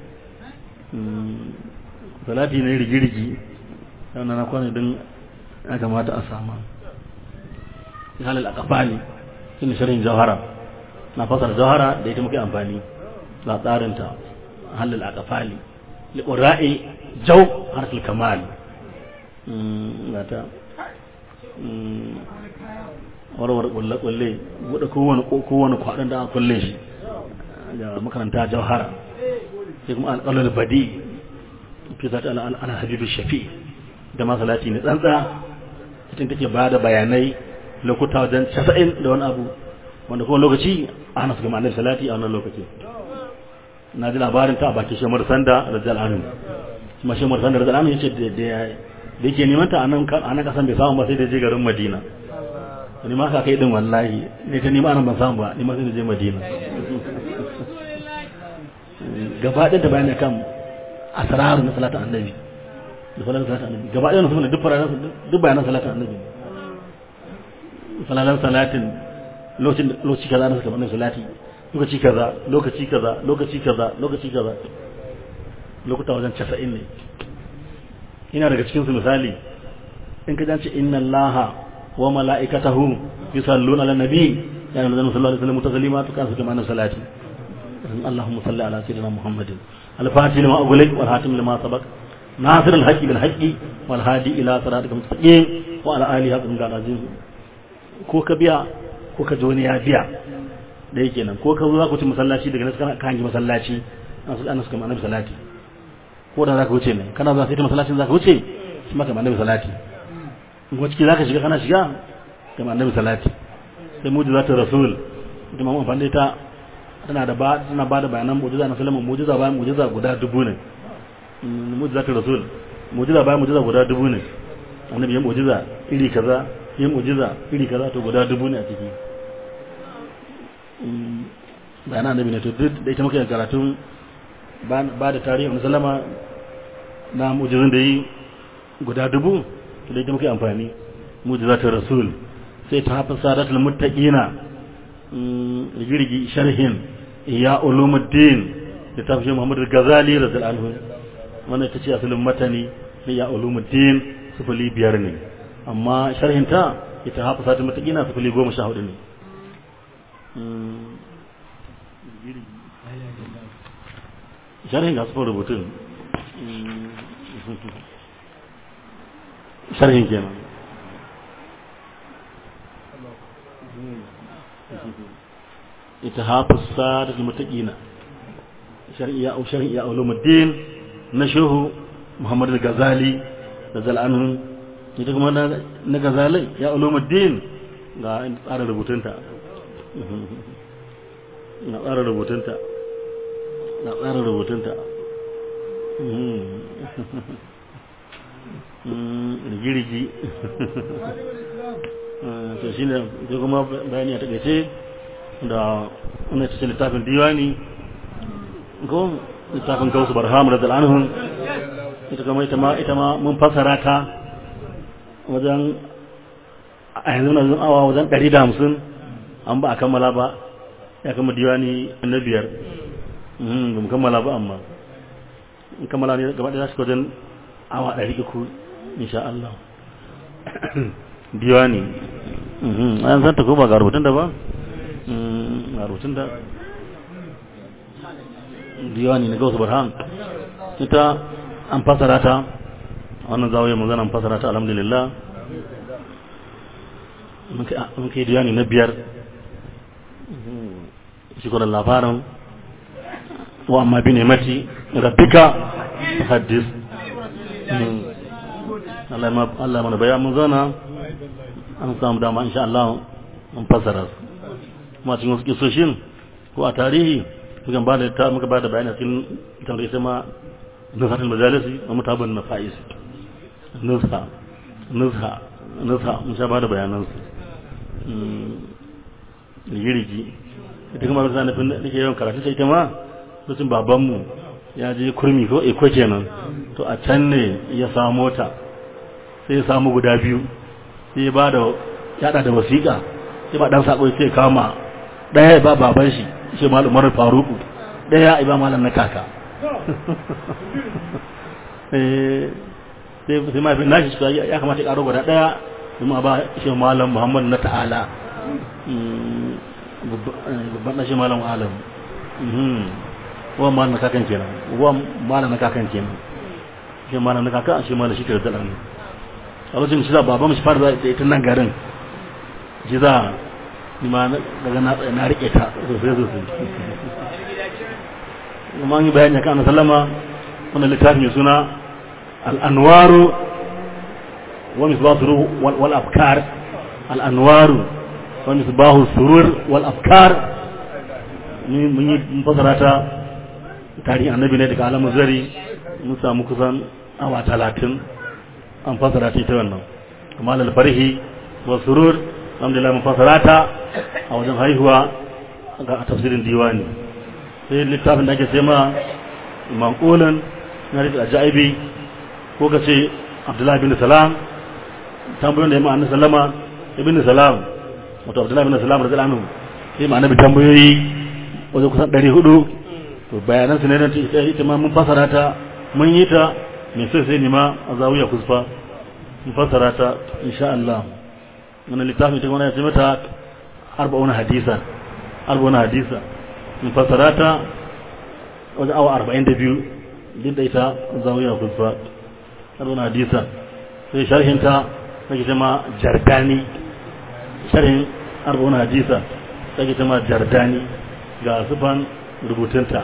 salati ne rigirgi yana na kwana don ya kamata a sama halal a kafali shine shirin jawhara na fasar jawhara da ita muke amfani da tsarinta halal a kafali liƙura'i jau harfil kamal gata warware kulle-kulle buɗe kowane kwaɗin da aka kulle shi da makaranta jauhara sai kuma alƙalar badi fi zata ana habibu shafi da masalati ne tsantsa cikin take ba da bayanai lokuta wajen casa'in da wani abu wanda kuma lokaci ana su gama annabi salati a wannan lokaci na ji labarin ta a bakin shemar sanda da jal'anin kuma shemar sanda da jal'anin yace da yake neman ta a nan kasan bai samu ba sai da je garin madina ni ma ka kai din wallahi ne ta nima nan ban samu ba ni ma sai da je madina gaba ɗaya da bayani kan asraru na salatin annabi da falalan salatin annabi gaba ɗaya na suna duk faranan duk bayanan salatin annabi falalan salatin lokacin lokaci kaza na suka annabi salati lokaci kaza lokaci kaza lokaci kaza lokaci kaza lokuta wajen 90 ne ina daga cikin su misali in ka dace inna allaha wa mala'ikatahu yusalluna ala nabi ya nabi sallallahu alaihi wasallam taslimatu kan su kama salati اللهم صل على سيدنا محمد الفاتح لما أغلق والحاتم لما سبق ناصر الحق بالحق والهادي إلى صراطك المستقيم وعلى آله حق العظيم ko ka biya ko ka ji wani ya biya da yake nan ko ka zo za ku ci masallaci daga nan ka hangi masallaci an su ana suka ma annabi salati ko da za ka wuce ne kana zuwa sai ta masallacin za ka wuce shi maka annabi salati in kuma ciki za ka shiga kana shiga ka annabi salati sai mujizatul rasul ita ma amfani da ita tana da ba tana ba da bayanan mu'jiza na sallama mu'jiza bayan mu'jiza guda dubu ne mu'jiza ta rasul mu'jiza bayan mu'jiza guda dubu ne annabi ya mu'jiza iri kaza ya mu'jiza iri kaza to guda dubu ne a ciki bayanan annabi ne to duk da ita muke karatun ba da tarihi na sallama na mu'jizan da yi guda dubu to da ita muke amfani mu'jiza ta rasul sai ta hafa sadatul muttaqina rigirgi sharhin ya ulumuddin da ta fi Muhammadu Gazali radiyallahu anhu wannan ita ce asalin matani na ya ulumuddin sufuli biyar ne amma sharhin ta ita hafa sati matakina sufuli goma sha hudu ne sharhin ga sufin rubutun sharhin kenan اتهاف السادة المتقين شرعية أو شرعية علوم الدين نشوه محمد الغزالي نزل عنه ita kuma na gazalai ya ulumuddin ga tsara rubutunta na tsara rubutunta na tsara rubutunta rigirigi to shi ne kuma bayani a takaice da wani cikin littafin diwani ko littafin gausu barham da dal'anhun ita kama ita ma ita ma mun fasara ta wajen a yanzu na zun awa wajen 150 an ba a kammala ba ya kama diwani na biyar ba mu kammala ba amma in kammala ne gaba ɗaya su wajen awa 300 insha Allah diwani an san ta ko ba ga rubutun da ba a rubutun da diwani na gausu barhan ita an fasara ta wannan zawiyar mu zana fasara ta alhamdulillah mun kai diwani na biyar shi kuma labarin wa amma bi ne mati rabbika hadis Allah mana bayan mun zana an samu dama insha Allah mun fasara su kuma cikin wasu kisoshin ko a tarihi muka ba da ta muka ba da bayani cikin tamar ita ma nusatul majalisi wa mutabun nafais nusa nusa nusa mun sha ba da bayanan su girgi ita kuma ba nufin da nake yawan karatu sai ita ma lokacin babanmu ya je kurmi ko iko kenan to a can ne ya samo ta sai ya samu guda biyu sai ya ba da yada da wasiƙa sai ba dan sako sai kama daya ba baban shi shi malam Umar Faruku daya ba malam na kaka eh sai sai mai nashi ya kamata ya karo guda daya kuma ba shi malam Muhammad na ta'ala babban ɗashi malam alam wa malam na kakan kenan wa malam na kakan kenan shi malam na kakan shi malam shi ke da ne a lokacin shi za baban shi fara da ita nan garin shi za ni ma daga na na rike ta sosai sosai kuma an yi bayani kan sallama wannan littafin mai suna al-anwaru wa misbatu wal afkar al-anwaru wani su bahu surur wal afkar mun yi fasara ta tarihin annabi ne daga alamun zari mun samu kusan awa talatin an fasara ta ita wannan amma lalfarhi wa surur alhamdulillah mun fasara ta a wajen haihuwa ga tafsirin diwani sai littafin da ake ce ma manqulan na rika ajaibi ko ka ce abdullahi bin salam tambayoyin da ya ma'ana sallama ibn salam wato abdullahi bin salam radiyallahu anhu sai ma annabi tambayoyi wajen kusan 400 to bayanan su ne na ita ma mun fasara ta mun yi ta mai sai sai nima a zawiya kusfa mun fasara ta insha Allah wannan littafin ita kuma ya ce mata arba'una hadisa arba'una hadisa mun fasara ta wajen awa 42 duk da ita zawiya kusfa arba'una hadisa sai sharhin ta sai ma jardani sharhin arba'un hadisa take ta ma jardani ga sufan rubutunta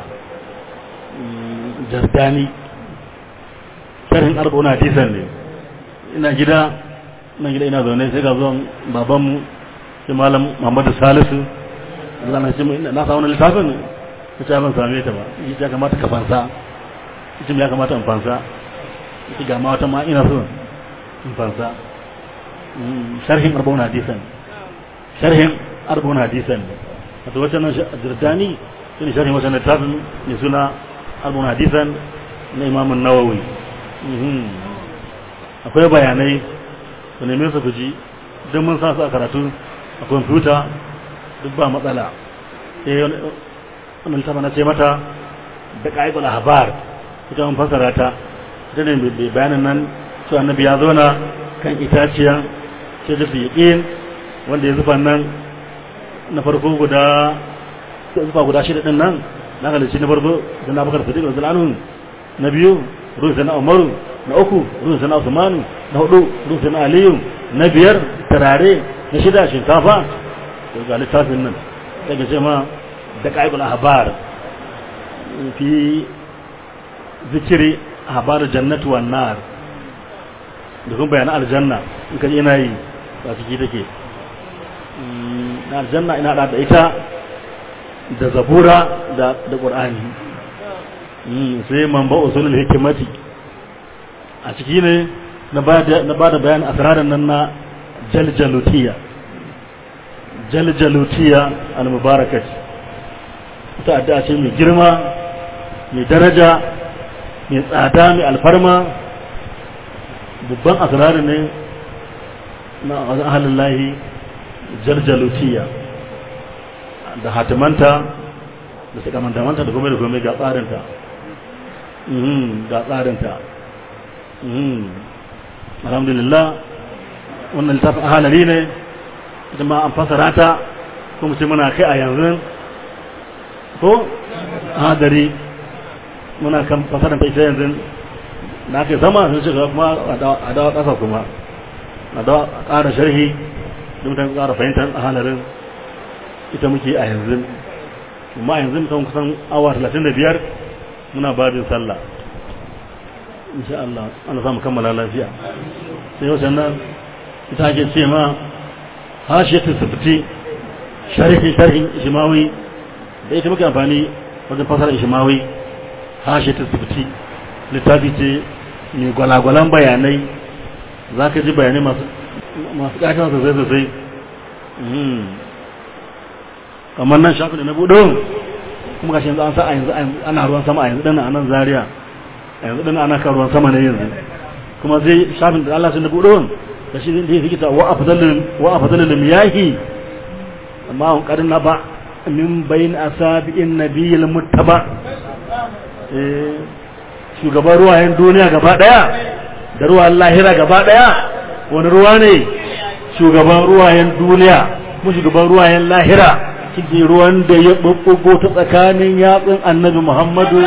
jardani sharhin arba'un hadisan ne ina gida ina gida ina zaune sai ga zuwan babanmu sai malam muhammadu salisu Allah na ce na sa wani littafin ta ce ban same ta ba yi ya kamata ka fansa ita ya kamata in fansa ita ga ma wata ma ina so in fansa sharhin arba'un hadisan sharhin arba'un hadisan wato wata nan jirdani shine sharhin wata littafin mai suna arba'un hadisan na Imam Nawawi akwai bayanai ku neme su ku ji don mun sa su a karatu a kwamfuta duk ba matsala sai wannan littafin na ce mata da ƙa'ibul habar ita mun fasara ta ita ne bayanin nan cewa annabi ya zauna kan itaciya ce da fiƙin wanda ya zufa nan na farko guda zufa guda shida din nan na halici na farko da na bakar sadiq radiyallahu na biyu ruhu sana umaru na uku ruhu sana usmanu na hudu ruhu sana aliyu na biyar tarare na shida shinkafa to ga littafin nan daga ce ma da qaibul ahbar fi zikiri ahbar jannatu wan nar da kuma bayanan aljanna in ka ina yi ba ciki take na aljanna ina da da ita da zabura da da qur'ani sai man ba usulul hikmati a ciki ne na bada na bada bayan asraran nan na jaljalutiya jaljalutiya al-mubarakat ta addu'a ce mai girma mai daraja mai tsada mai alfarma babban asrarin ne na ahalin lahi jaljalutiya da hatimanta da sakamantamanta da kuma da kuma ga tsarinta ga tsarinta alhamdulillah wannan littafin ahalari ne ita ma an fasara ta kuma ce muna kai a yanzu ko hadari muna kan fasaranta ita yanzu na kai sama sun shiga kuma a dawa ƙasa kuma a dawa ƙara sharhi da mutane ƙara fahimtar a halarin ita muke a yanzu amma a yanzu mutum kusan awa 35 muna babin sallah insha Allah ana samu kammala lafiya sai yau sannan ita ake ce ma hashiyatu sufti sharhi sharhin shimawi da ita muke amfani wajen fasara ishimawi hashe ta sufti littafi ce mai gwalagwalan bayanai za ka ji bayanai masu ƙashin sosai sosai kamar nan shafin da na buɗo kuma gashi yanzu an sa a yanzu ana ruwan sama a yanzu ɗana a nan zaria a yanzu ɗana ana kan ruwan sama ne yanzu kuma sai shafin da Allah sun na buɗo da shi zai fi kita wa a fadalin miyahi amma an ƙarin na ba min bayin asabi'in nabiyil muttaba shugaban ruwayen duniya gaba daya da ruwan lahira gaba daya wani ruwa ne shugaban ruwayen duniya mu shugaban ruwayen lahira kike ruwan da ya bubbugo ta tsakanin yatsun annabi muhammadu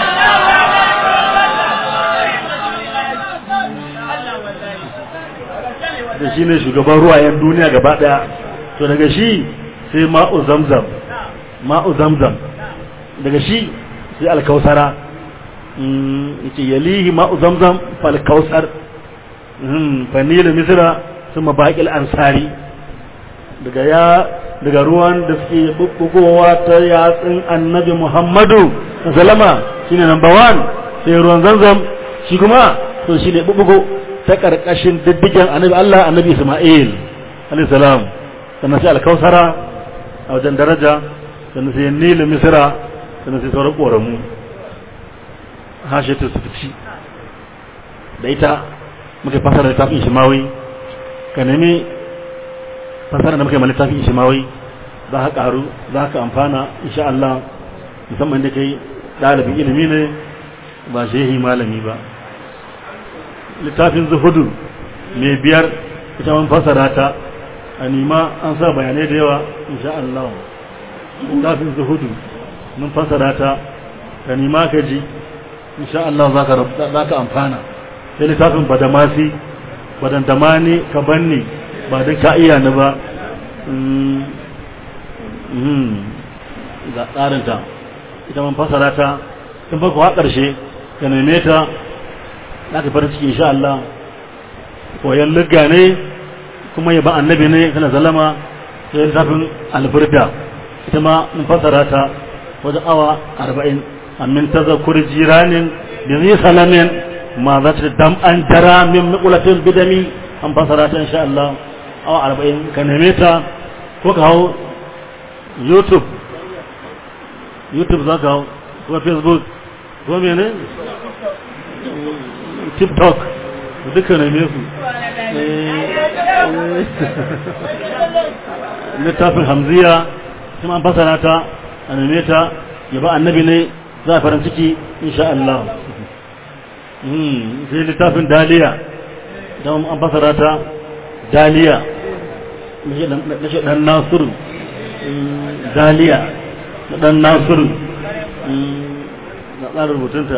da shi ne shugaban ruwayen duniya gaba daya to daga shi sai ma'u zamzam ma'u zamzam daga shi sai alkausara yace yalihi ma'u zamzam fal kausar fanila misra kuma baqil ansari daga ya daga ruwan da suke bubbugowa ta yatsun annabi muhammadu sallama shine number 1 sai ruwan zamzam shi kuma to shine bubbugo ta karkashin diddigen annabi Allah annabi Isma'il alayhi salam sannan sai alkausara a wajen daraja sannan sai nilu misra sannan sai sauran ƙoramu hashetu su fici da ita muka fasara littafin shimawi ka nemi fasara da muka yi littafin shimawi za ka ƙaru za ka amfana insha Allah musamman da kai ɗalibin ilimi ne ba shehi malami ba littafin zuhudu mai biyar ita man fasara ta a nima an sa bayanai da yawa insha Allah littafin zuhudu mun fasara ta ka nima ka ji insha Allah za ka amfana sai littafin badamasi badandamani ka banni ba don ka iya ni ba ga tsarinta ita man fasara ta tun farko ha ƙarshe ka neme ta za ka fara ciki insha Allah koyan ligga ne kuma yaba annabi ne kana zalama sai littafin alburda ita ma mun fasara ta wajen awa arba'in amin tazakkur jiranin da zai salamin ma za ta dam an jara min mikulatin bidami an fasara ta insha Allah awa arba'in ka neme ta ko ka hau youtube youtube za ka hau ko facebook ko mene tiktok duka neme su littafin hamziya kuma an fasara ta a neme ta yaba annabi ne za a farin ciki insha Allah sai littafin daliya don an fasara ta daliya na shi dan nasiru daliya na dan nasiru na tsarin rubutunta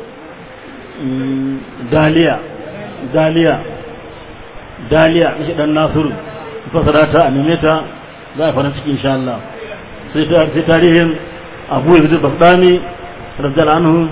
daliya daliya daliya na shi dan nasiru fasara ta a neme ta za a farin ciki insha Allah sai tarihin abu yanzu bagdani rajal anhu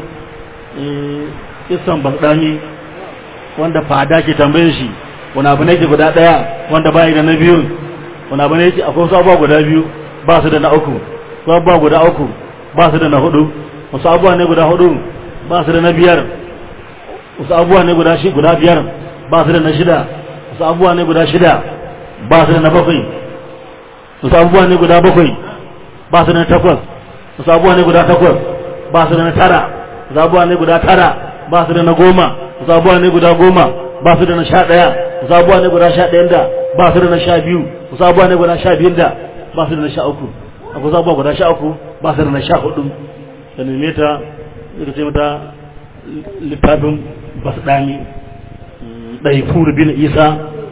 isan bagdani wanda fada ke tambayin shi wani abu ne ke guda daya wanda bayi da na biyu wani abu ne ke akwai wasu abubuwa guda biyu ba su da na uku wasu abubuwa guda uku ba su da na hudu wasu abubuwa ne guda hudu ba su da na biyar wasu abubuwa ne guda shi guda biyar ba su da na shida wasu abubuwa ne guda shida ba su da na bakwai wasu abubuwa ne guda bakwai ba su da na takwas wasu abubuwa ne guda takwas ba su da na tara wasu abubuwa ne guda tara ba su da na goma wasu abubuwa ne guda goma ba su da na sha ɗaya wasu abubuwa ne guda sha ɗayan da ba su da na sha biyu wasu abubuwa ne guda sha biyun da ba su da na sha uku akwai wasu abubuwa guda sha uku ba su da na sha hudu da neme ta zai ce mata littafin basu ɗani ɗai furu bin isa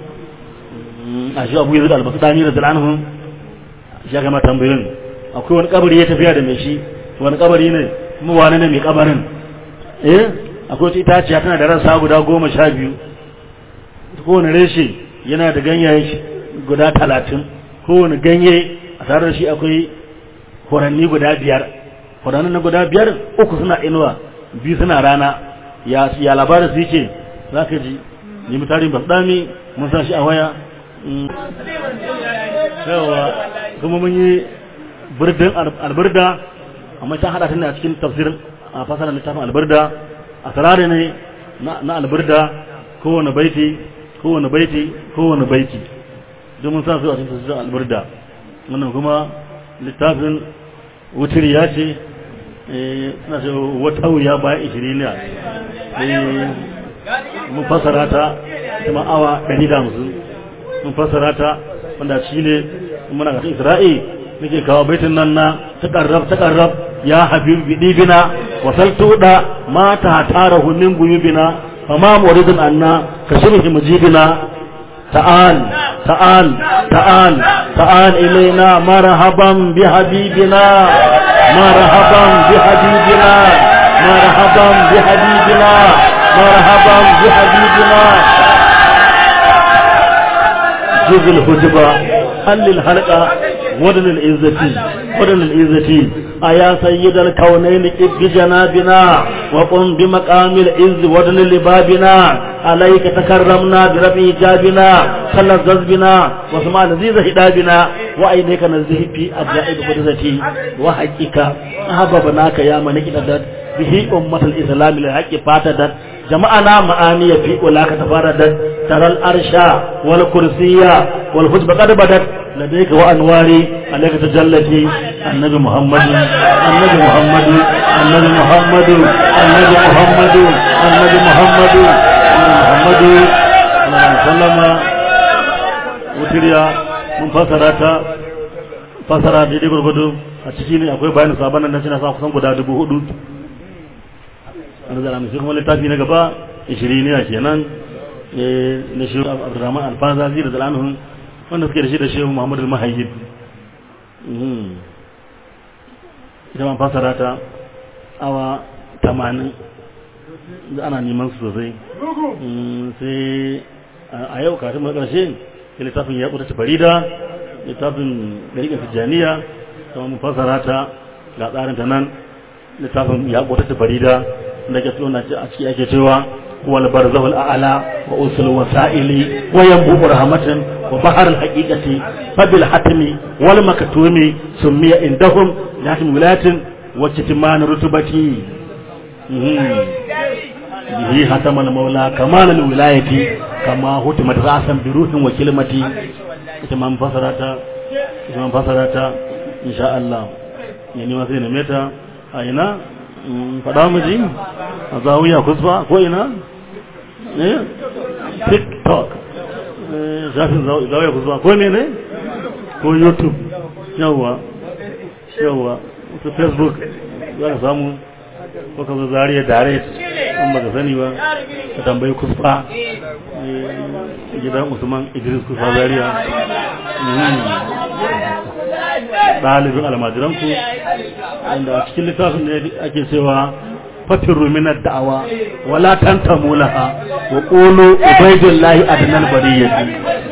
a shi abu yanzu da albasu ɗani da zalanahun shi ya gama tambayin akwai wani kabari ya tafiya da mai shi wani kabari ne kuma wani ne mai kabarin eh akwai wata itaciya tana da rasa guda goma sha biyu kowane reshe yana da ganyaye guda talatin kowane ganye a tare da shi akwai horanni guda biyar horanni na guda biyar uku suna inuwa biyu suna rana ya ya labarin su yake za ka ji ni mutarin basdami mun sa shi a waya yawa kuma mun yi birdin alburda amma ta hada ta ne a cikin tafsirin a fasarar littafin albarda a sarari ne na albarda kowane baiti kowane baiti kowane baiti domin sa su a cikin tafsirin albarda wannan kuma littafin wutar ya ce suna ce wata wuya bayan ishiriniya mun fasara ta kuma awa 150 mun fasara ta wanda shi ne muna ga isra'i muke kawo baitin nan na takarrab takarrab ya habib bidibina wasaltu da ma ta tarahu min guyubina fama muridun anna kashirhi mujibina ta'al ta'al ta'al ta'al ilaina marhaban bi habibina marhaban bi habibina marhaban bi habibina marhaban bi habibina juzul hujba halil halqa ودن العزة ودن العزة أيا سيد الكونين إذ بجنابنا وقم بمقام العز ودن لبابنا عليك تكرمنا برفع جابنا تلذذ بنا وسمع لذيذ هدابنا وأيديك نزه في أجائب قدرتي وحقك أحببناك يا من إددت به أمة الإسلام للحق فاتدت جمعنا معاني في أولاك تفاردت ترى الأرشا والكرسية والحجب قد بدت لديك وأنواري عليك تجلتي النبي محمد النبي محمد النبي محمد النبي محمد النبي محمد النبي محمد وسلم وتريا mun fasara ta fasara daidai gurgudu a ciki ne akwai bayanin sabon nan na sa kusan guda dubu hudu an zara mai kuma littafi na gaba ishiriniya kenan na shi abdurrahman alfazazi da zalanun wanda suke da shi da shehu muhammadu mahayyid ita man fasara ta awa tamanin da ana neman su sosai sai a yau kafin mai ƙarshe littafin ya ƙuta farida littafin ɗariƙar tijjaniya kuma mun fasara ta ga tsarin ta nan littafin ya ƙuta farida da ke tona a ciki ake cewa wal barzahul a'la wa usul wasa'ili wa yanbu rahmatan wa bahar al haqiqati fa bil hatmi wal maktumi sumiya indahum lakin wilayatin wa kitman rutubati bihi hatamal maula kamal al wilayati kama hutimat ra'san bi ruhin wa kalimati ita man fasarata ita man fasarata insha Allah yani ma sai ne meta a ina faɗa miji a zawiya kusfa ko ina ne tiktok zafin zawiya kusfa ko ne ne ko youtube yawwa yawwa ta facebook za ka samu ko ka zo zariya direct in ba ka sani ba ka tambayi kusfa gidan usman idris kusfa zariya ɗalibin almajiranku wanda a cikin littafin da ake cewa fatirru minar da'awa wala tantamu laha wa qulu ubaidillahi adnal bariyati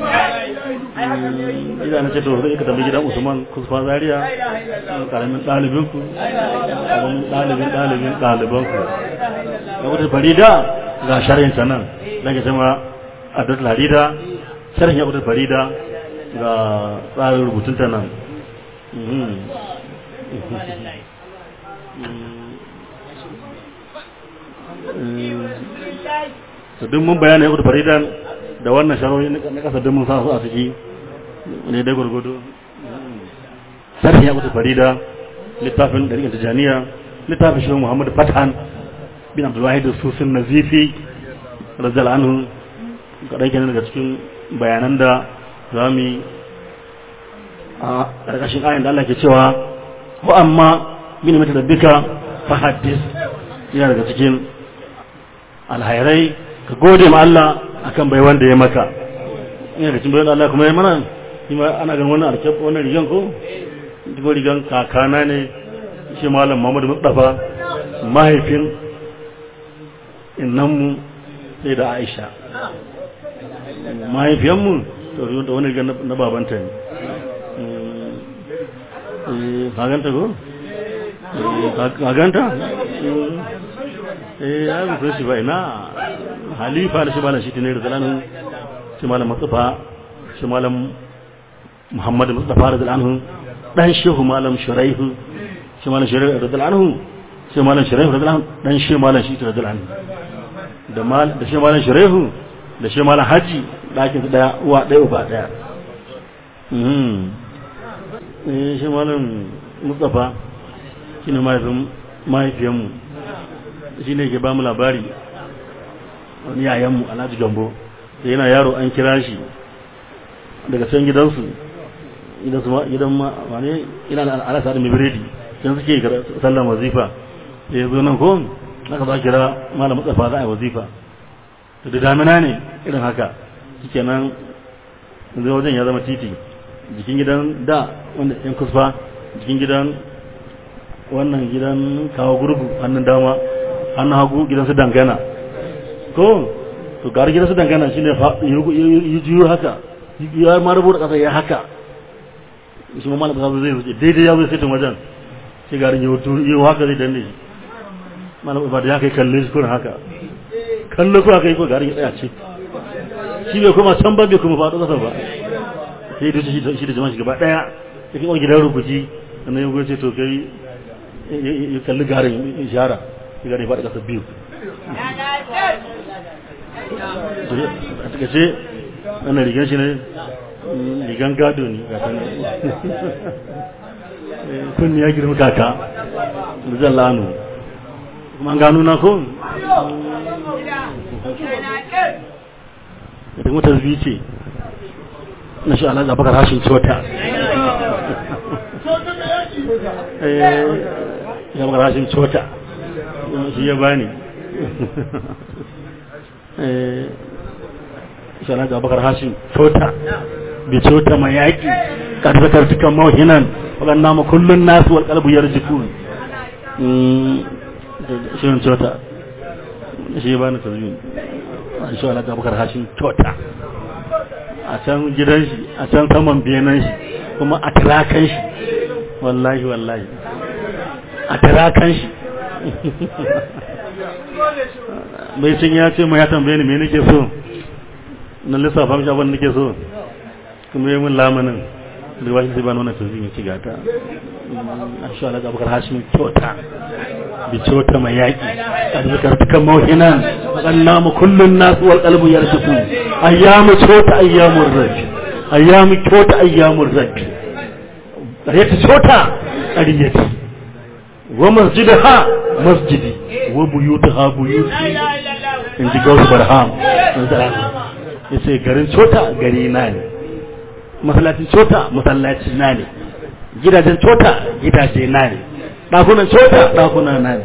idan na ce to sai ka tambayi gidan Usman Kusfa Zaria karamin ɗalibin ku karamin ɗalibin ɗalibin ɗaliban ku da wata farida ga sharhin ta nan da ke cewa Abdul Harida sharhin Abdul Farida ga tsarin rubutun ta nan su duk mun bayani ya faridan da wannan sharoyi na kasa duk mun sa su a ciki ne dai gurgudu sarhi ya kuta farida littafin ɗariƙar tijaniya littafin shi muhammadu fatan bin abdullahi da susin nazifi razal anhu kaɗan kenan daga cikin bayanan da za mu yi a ƙarƙashin ayin da Allah ke cewa ko amma bin mata da bika fa haddis yana daga cikin alhairai ka gode ma Allah akan bai wanda ya maka yana daga cikin bai Allah kuma ya mana shi ma ana ganin wannan alkyab wannan rigan ko duk rigan kakana ne shi malam Muhammad Mustafa mahaifin innanmu sai da Aisha mahaifiyanmu to wani rigan na babanta ne kaganta ko? kaganta? eh ya rufe shi ba ina halifa da shi malam shi ne da zalanin shi malam matsufa shi malam muhammadu matsufa da zalanin dan shehu malam shuraihu shi malam shari'a radiyallahu anhu shi malam shari'a radiyallahu anhu dan shi malam shi radiyallahu anhu da mal da shi malam shari'a da shi malam haji dakin su daya uwa daya uba daya mhm eh shi malam mustafa shine mahaifin mahaifiyanmu shi ne ke ba mu labari wani yayanmu alhaji gambo da yana yaro an kira shi daga can gidansu gidan ma wane ina da alasa da mibiredi can suke sallan wazifa da ya zo nan ko aka za kira malam tsafa za a yi wazifa to da damina ne irin haka shike nan zai wajen ya zama titi jikin gidan da wanda yan kusfa jikin gidan wannan gidan kawo gurgu hannun dama hannun hagu gidan su dangana ko to gari gidan su dangana shine yi juyo haka ya ma rubuta kasa ya haka shi mamman da zai wuce daidai ya zai sitin wajen shi garin yi yi haka zai danne shi malam ba da ya kai kalle shi kuna haka kallo ko haka yi ko garin ya tsaya ce shi bai kuma can ba bai kuma faɗo kasa ba sai da shi da jama'a shi gaba ɗaya ya kai wani gidan rubuci sannan ya gwace to kai ya kalli garin ishara shi garin ya faɗi kasa biyu a takaice wannan rigar shi ne rigan gado ne kunni ya girma kaka zan lanu kuma an gano na ko da mutar zuwi ce na shi ala zabakar hashin cota ya bakar hashin cota shi ya bani shi ala zabakar hashin cota bi cota mai yaƙi ƙarfakar tukan mawhinan waɗanda ma kullum nasu wal kalbu yarjiku shirin cota shi ba ni tazmin a shi ala zabakar hashin cota a can gidan shi a can saman benan shi kuma a tirakan shi wallahi wallahi a tirakan shi bai cin ya ce mai ya tambaye ni me nake so na lissafa mishi abin nake so kuma yi mun lamanin da wasu sai ba nuna tuzin ya ci gata a shi ala abubakar hashim kyauta bi kyauta mai yaƙi a da zakar tukan mawhinan waɗanna mu kullun nasu wal qalbu yarjufu ayyamu kyauta ayyamu rabbi ayyamu kyauta ayyamu rabbi ƙaryata kyauta ƙaryata wa masjidaha masjidi wa buyutaha buyuti in ji gausu barham ya ce garin cota gari na ne masallacin cota masallaci na ne gidajen cota gidaje na ne ɗakunan cota ɗakuna na ne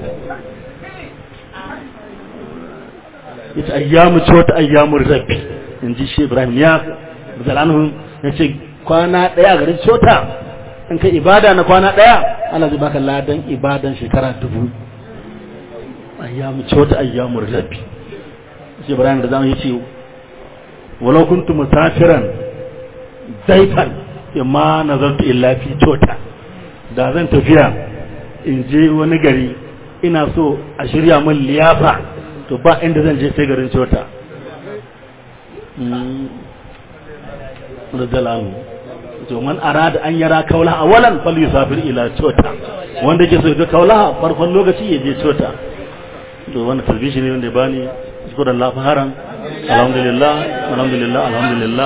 ya ce ayyamu cota ayyamu rabbi in ji shi ibrahim ya zalanhu ya ce kwana ɗaya garin cota in kai ibada na kwana ɗaya ana zai baka ladan ibadan shekara dubu ayyamu cota ayyamu rabbi shi ibrahim da zamu yi ce walau kuntu musafiran zaifan imma nazartu illa fi cota da zan tafiya in je wani gari ina so a shirya min liyafa to ba inda zan je sai garin cota radiyallahu to man arada an yara kaula awalan fal yusafir ila cota wanda ke so ga kaula farkon lokaci ya je cota to wannan talbishi ne wanda ya bani shukran la faharan alhamdulillah alhamdulillah alhamdulillah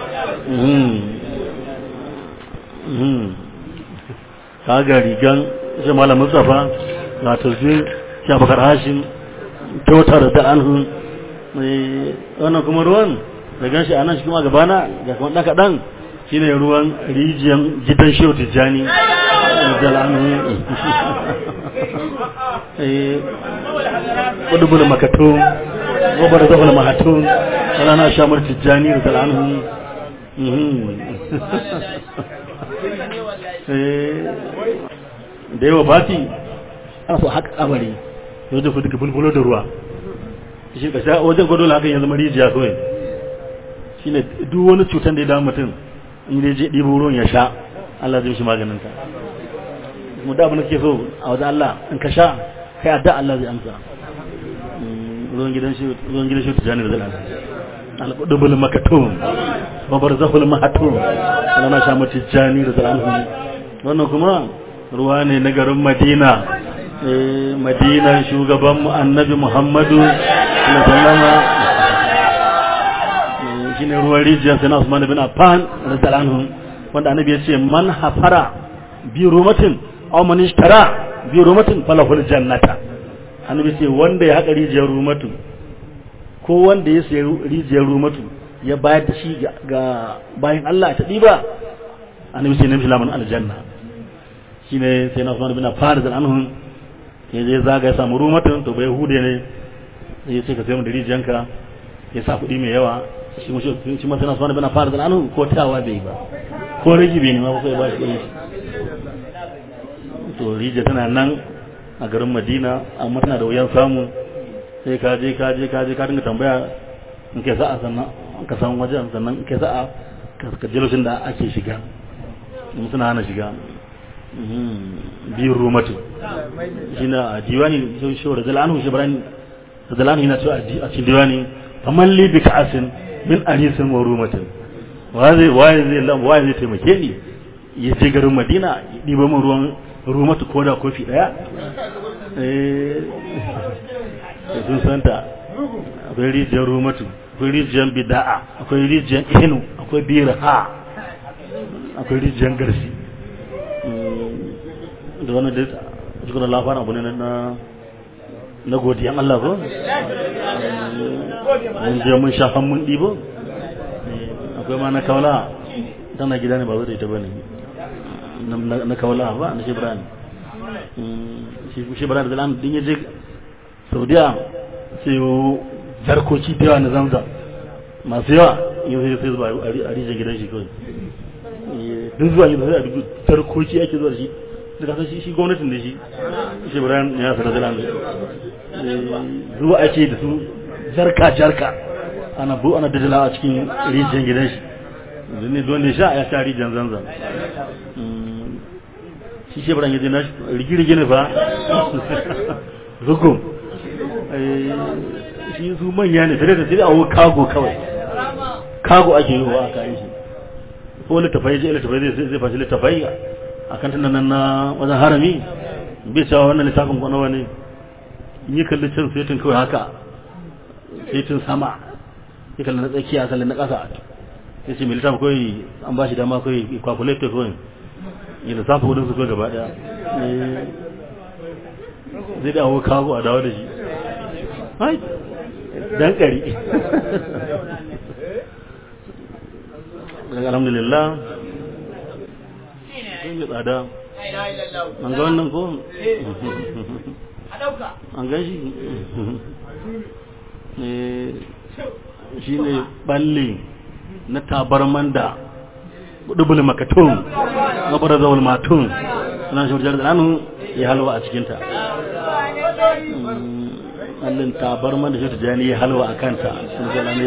kaga rigan shi malam mustafa ga tasbih ya bakar hashim kyautar da anhu wannan kuma ruwan da ganshi anan shi kuma gabana ga kuma dan kadan shine ruwan rijiyan gidan shehu tijjani da anhu eh kudubul makatun gobar zafal mahatun sana shamar tijjani da anhu da yawa bati ana so haka kamari yau da duka bulbulo da ruwa shi ka sha wajen gwado hakan ya zama rijiya kawai shi ne duk wani cutar da ya damu mutum in dai je ɗibo ruwan ya sha Allah zai shi maganin ta mu da abin da ke so a wajen Allah in ka sha kai adda Allah zai amsa ruwan gidan shi ruwan gidan shi tijani da zalala al-qudubul makatun wa barzahul mahatun Allah na sha mu tijani da zalala wannan kuma ruwa ne na garin madina eh madina shugaban mu annabi muhammadu sallallahu alaihi shine ruwan rijiyar sai na Usman bin Affan radiyallahu anhu wanda annabi ya ce man hafara bi rumatin aw man ishtara bi rumatin falahul jannata annabi ce wanda ya haƙa rijiyar rumatu ko wanda ya sayi rijiyar rumatu ya bayar da shi ga bayan Allah ta ɗiba annabi ce namshi lamun aljanna shine sai na Usman bin Affan radiyallahu anhu ya je zaga ya samu rumatun to bai hude ne ya ce ka sai mu da rijiyanka ya sa kuɗi mai yawa shi mu shi ma sana sunan bana fara da anu ko tawa bai ba ko rigi bai ne ma ko ba shi to rija tana nan a garin Madina amma tana da wuyan samu sai ka je ka je ka je ka dinga tambaya in ke sa'a sannan ka san wajen sannan in ke sa'a ka je lokacin da ake shiga mun suna hana shiga biyu rumatu shi na diwani shi wa rajala anhu shi barani rajala anhu yana cewa a cikin diwani faman li bi ka'asin min arisin wa rumatin waye waye zai lam waye zai taimake ni ya je garin Madina ya diba min ruwan rumatu ko da kofi daya eh sun santa akwai rijiyar rumatu akwai rijiyar bida'a akwai rijiyar ihnu akwai birha akwai rijiyar garsi da wannan da cikin labarin abu ne na na godiyan Allah ko mun je mun sha mun ɗibo akwai ma na kaula tana gida ne ba zai ita bane na kaula ba na shibran shibran da lan din yaje saudiya sai yo jarkoci da yawa na zamza masu yawa yau sai sai zuwa a rijin gidan shi kawai duk zuwa gidan sai a duk jarkoci ake zuwa shi da kasar shi gwamnatin da shi shibran ya sanar da lan zuwa ake da su jarka jarka ana bu ana dadala a cikin rijiyar gidan shi ne don ne sha ya sha rijiyar zanzan shi shi baran yaje na rigirgi ne fa zugun shi su manya ne tare da sai a kago kawai kago ake yi wa aka yi shi ko littafai je littafai zai zai fashi littafai a kan tunan na wajen harami bai cewa wannan littafin kwana wani yi kalli cin setin kawai haka setin sama ya kalli na tsakiya kalli na ƙasa ya ce mai littafin kawai an ba shi dama kawai calculator kawai ya lissafa kudin su kawai gaba ɗaya zai da awo kago a dawo da shi hai dan ƙari daga alhamdulillah sun yi tsada an ga wannan ko an gan shi shi ne balle na tabarman da dubul makatun na bara zawul matun suna shi wajen da ya halwa a cikinta allin tabarman da shi ta jani ya halwa a kanta sun zala ne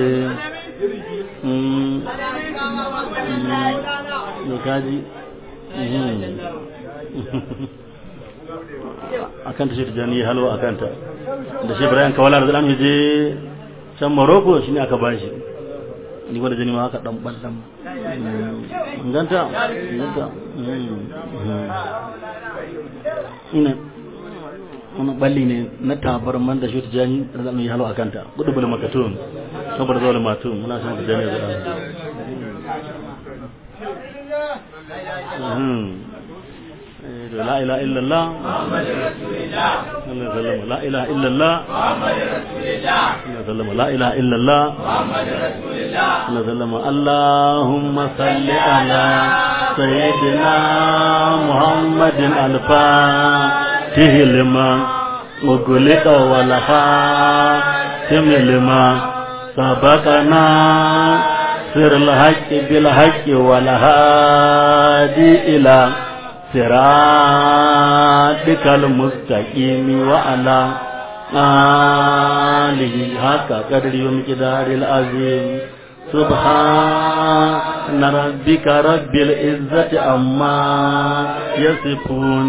da kaji a kanta shi ta jani ya halwa a kanta da shi ibrahim kawala da zalamu je can morocco shi ne aka ba shi ni wanda jini ma haka dan ballan inganta inganta ina wani balli ne na tabar man da shi ta jani da zalamu ya halwa a kanta gudu bulu makatun saboda zaune matun muna san da jani da zalamu لا إله إلا الله محمد رسول الله لا إله إلا الله محمد رسول الله لا إله إلا الله محمد رسول الله اللهم صل على سيدنا محمد الفاتح لما وغلق والخاتم لما سبقنا سر الحق بالحق والهادي إلى صراطك المستقيم وعلى آله حق قدر ومقدار العظيم سبحان ربك رب العزة عما يصفون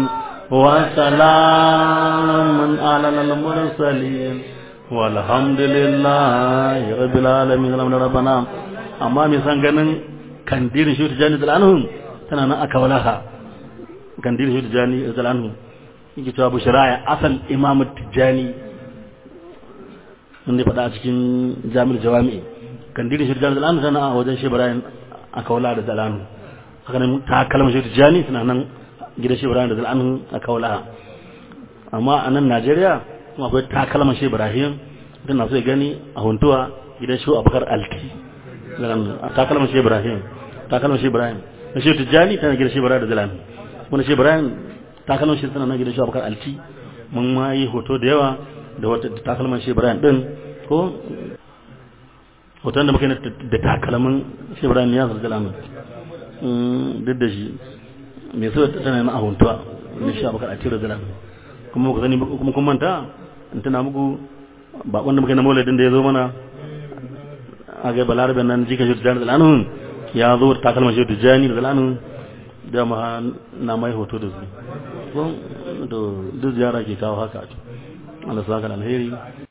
وسلام على المرسلين والحمد لله رب العالمين ربنا amma mai san ganin kandirin shi ta jani da tana nan aka walaha kandil shi tijani radiyallahu yake cewa bushara asal imam tijani wanda ya faɗa a cikin jami'ar jawami'i kandil shi tijani radiyallahu tana a wajen shi ibrahim a kaula da zalanu haka nan ta kalmar shi tijani suna nan gidan shi ibrahim da zalanu a kaula amma a nan najeriya kuma akwai ta kalmar shi ibrahim idan na so ya gani a huntuwa gidan shi abubakar alti ta kalmar shi ibrahim ta kalmar shi ibrahim na shi tijani tana gidan shi ibrahim da zalanu wani shi ibrahim ta kalmar shi tana nan gidan shi abubakar alti mun ma yi hoto da yawa da wata takalman shi ibrahim din ko hoton da muka yi da takalmin shi ibrahim ya zarga lamun duk da shi mai so tana na ahuntuwa da shi abokan a tira da lamun kuma muka sani kuma kun manta in tana muku bakon da muka yi na mauladin da ya zo mana a ga balarabe nan jika shi da lamun ya zo da takalman shi da jani da lamun da ma na mai hoto da su duk ziyara ke kawo haka Allah saka alheri